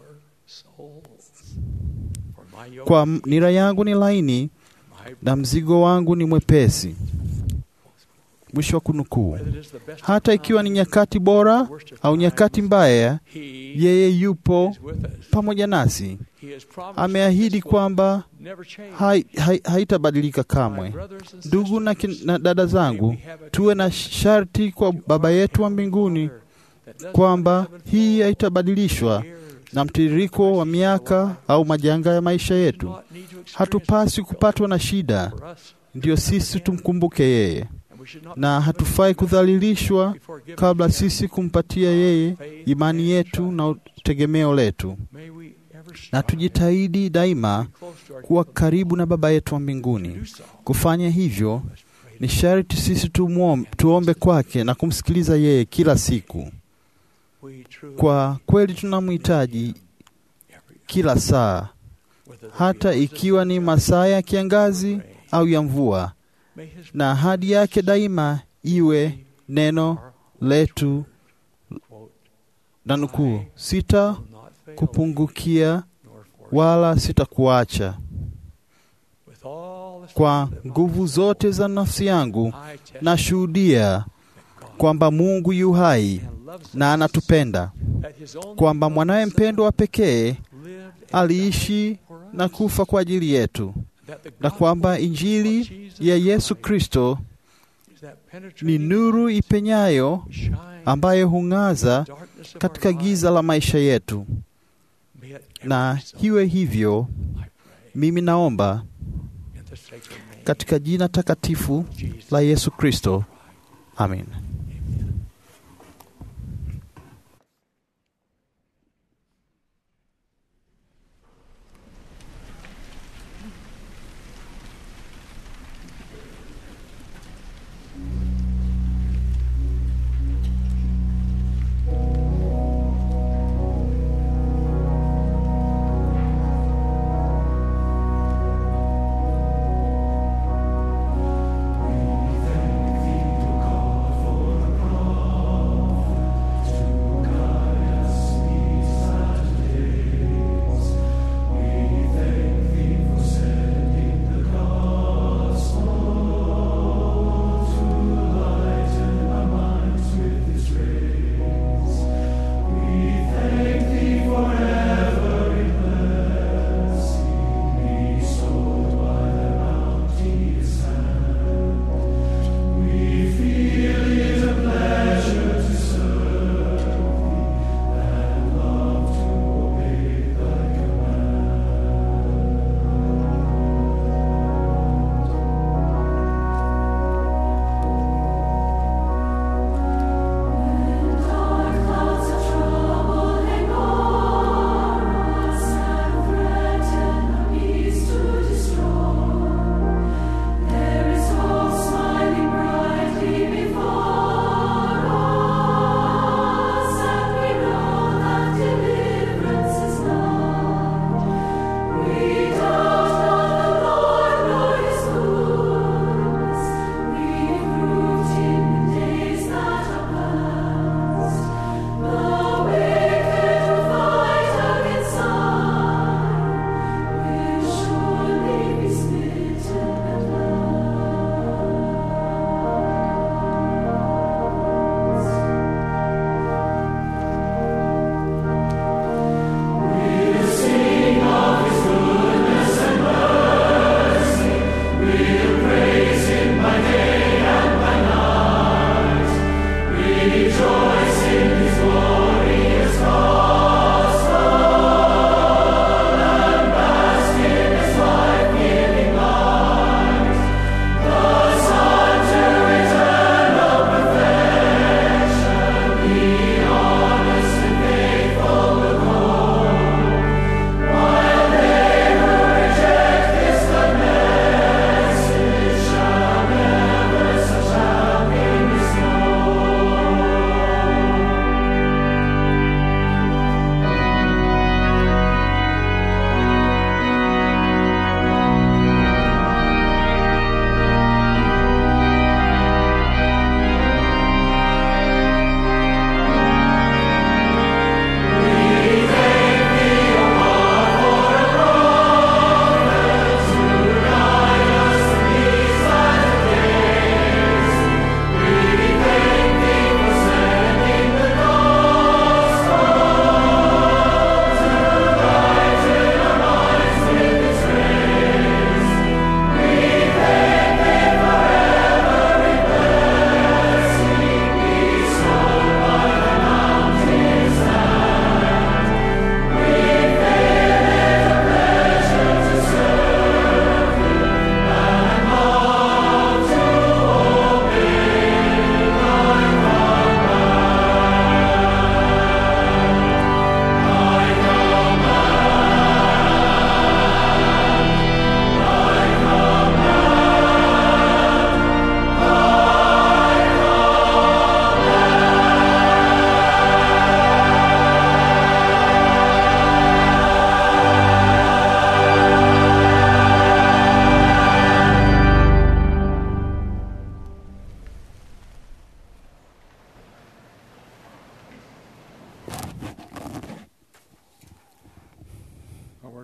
Kwa nira yangu ni laini na mzigo wangu ni mwepesi. Mwisho wa kunukuu. Hata ikiwa ni nyakati bora au nyakati mbaya, yeye yupo pamoja nasi. Ameahidi kwamba haitabadilika hai, hai kamwe. Ndugu na, na dada zangu, tuwe na sharti kwa Baba yetu wa mbinguni kwamba hii haitabadilishwa na mtiririko wa miaka au majanga ya maisha yetu. Hatupaswi kupatwa na shida ndiyo sisi tumkumbuke yeye, na hatufai kudhalilishwa kabla sisi kumpatia yeye imani yetu na tegemeo letu. Na tujitahidi daima kuwa karibu na Baba yetu wa mbinguni. Kufanya hivyo ni sharti sisi tumuombe, tuombe kwake na kumsikiliza yeye kila siku. Kwa kweli tunamhitaji kila saa, hata ikiwa ni masaa ya kiangazi au ya mvua, na ahadi yake daima iwe neno letu, na nukuu, sita kupungukia wala sitakuacha. Kwa nguvu zote za nafsi yangu nashuhudia kwamba Mungu yu hai na anatupenda, kwamba mwanaye mpendwa wa pekee aliishi na kufa kwa ajili yetu, na kwamba Injili ya Yesu Kristo ni nuru ipenyayo ambayo hung'aza katika giza la maisha yetu. Na hiwe hivyo, mimi naomba katika jina takatifu la Yesu Kristo, amin. For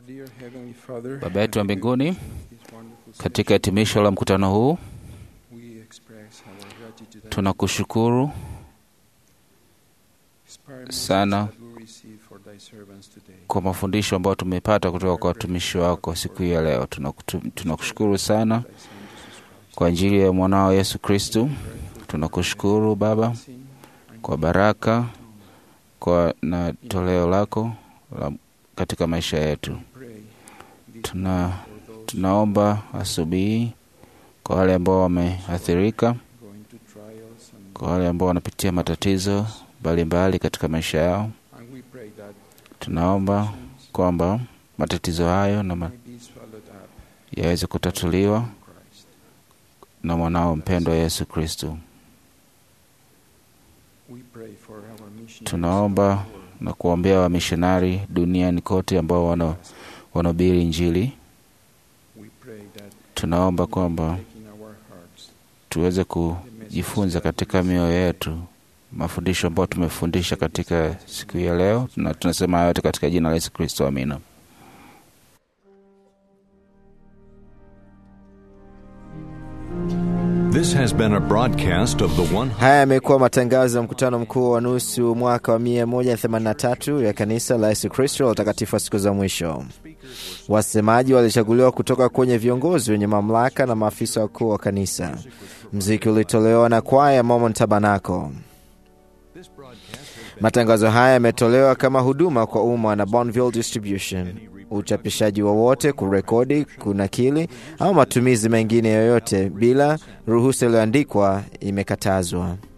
Baba yetu wa mbinguni, katika hitimisho la mkutano huu tunakushukuru sana kwa mafundisho ambayo tumepata kutoka kwa watumishi wako siku hii ya leo. Tunakutu- Tunakushukuru sana kwa ajili ya mwanao Yesu Kristu. Tunakushukuru Baba kwa baraka kwa na toleo lako la katika maisha yetu. Tuna, tunaomba asubuhi kwa wale ambao wameathirika, kwa wale ambao wanapitia matatizo mbalimbali katika maisha yao. Tunaomba kwamba matatizo hayo na ma, yaweze kutatuliwa na mwanao mpendwa Yesu Kristo. Tunaomba na kuombea wamishonari duniani kote ambao wana- wanahubiri Injili. Tunaomba kwamba tuweze kujifunza katika mioyo yetu mafundisho ambayo tumefundisha katika siku hii ya leo, na tunasema hayo yote katika jina la Yesu Kristo, amina. This has been a broadcast of the one. Haya yamekuwa matangazo ya mkutano mkuu wa nusu mwaka wa 183 ya kanisa la Yesu Kristo la utakatifu wa siku za mwisho. Wasemaji walichaguliwa kutoka kwenye viongozi wenye mamlaka na maafisa wakuu wa kanisa. Mziki ulitolewa na kwaya ya Mormon Tabernacle. Matangazo haya yametolewa kama huduma kwa umma na Bonneville Distribution. Uchapishaji wowote, kurekodi, kunakili au matumizi mengine yoyote bila ruhusa iliyoandikwa imekatazwa.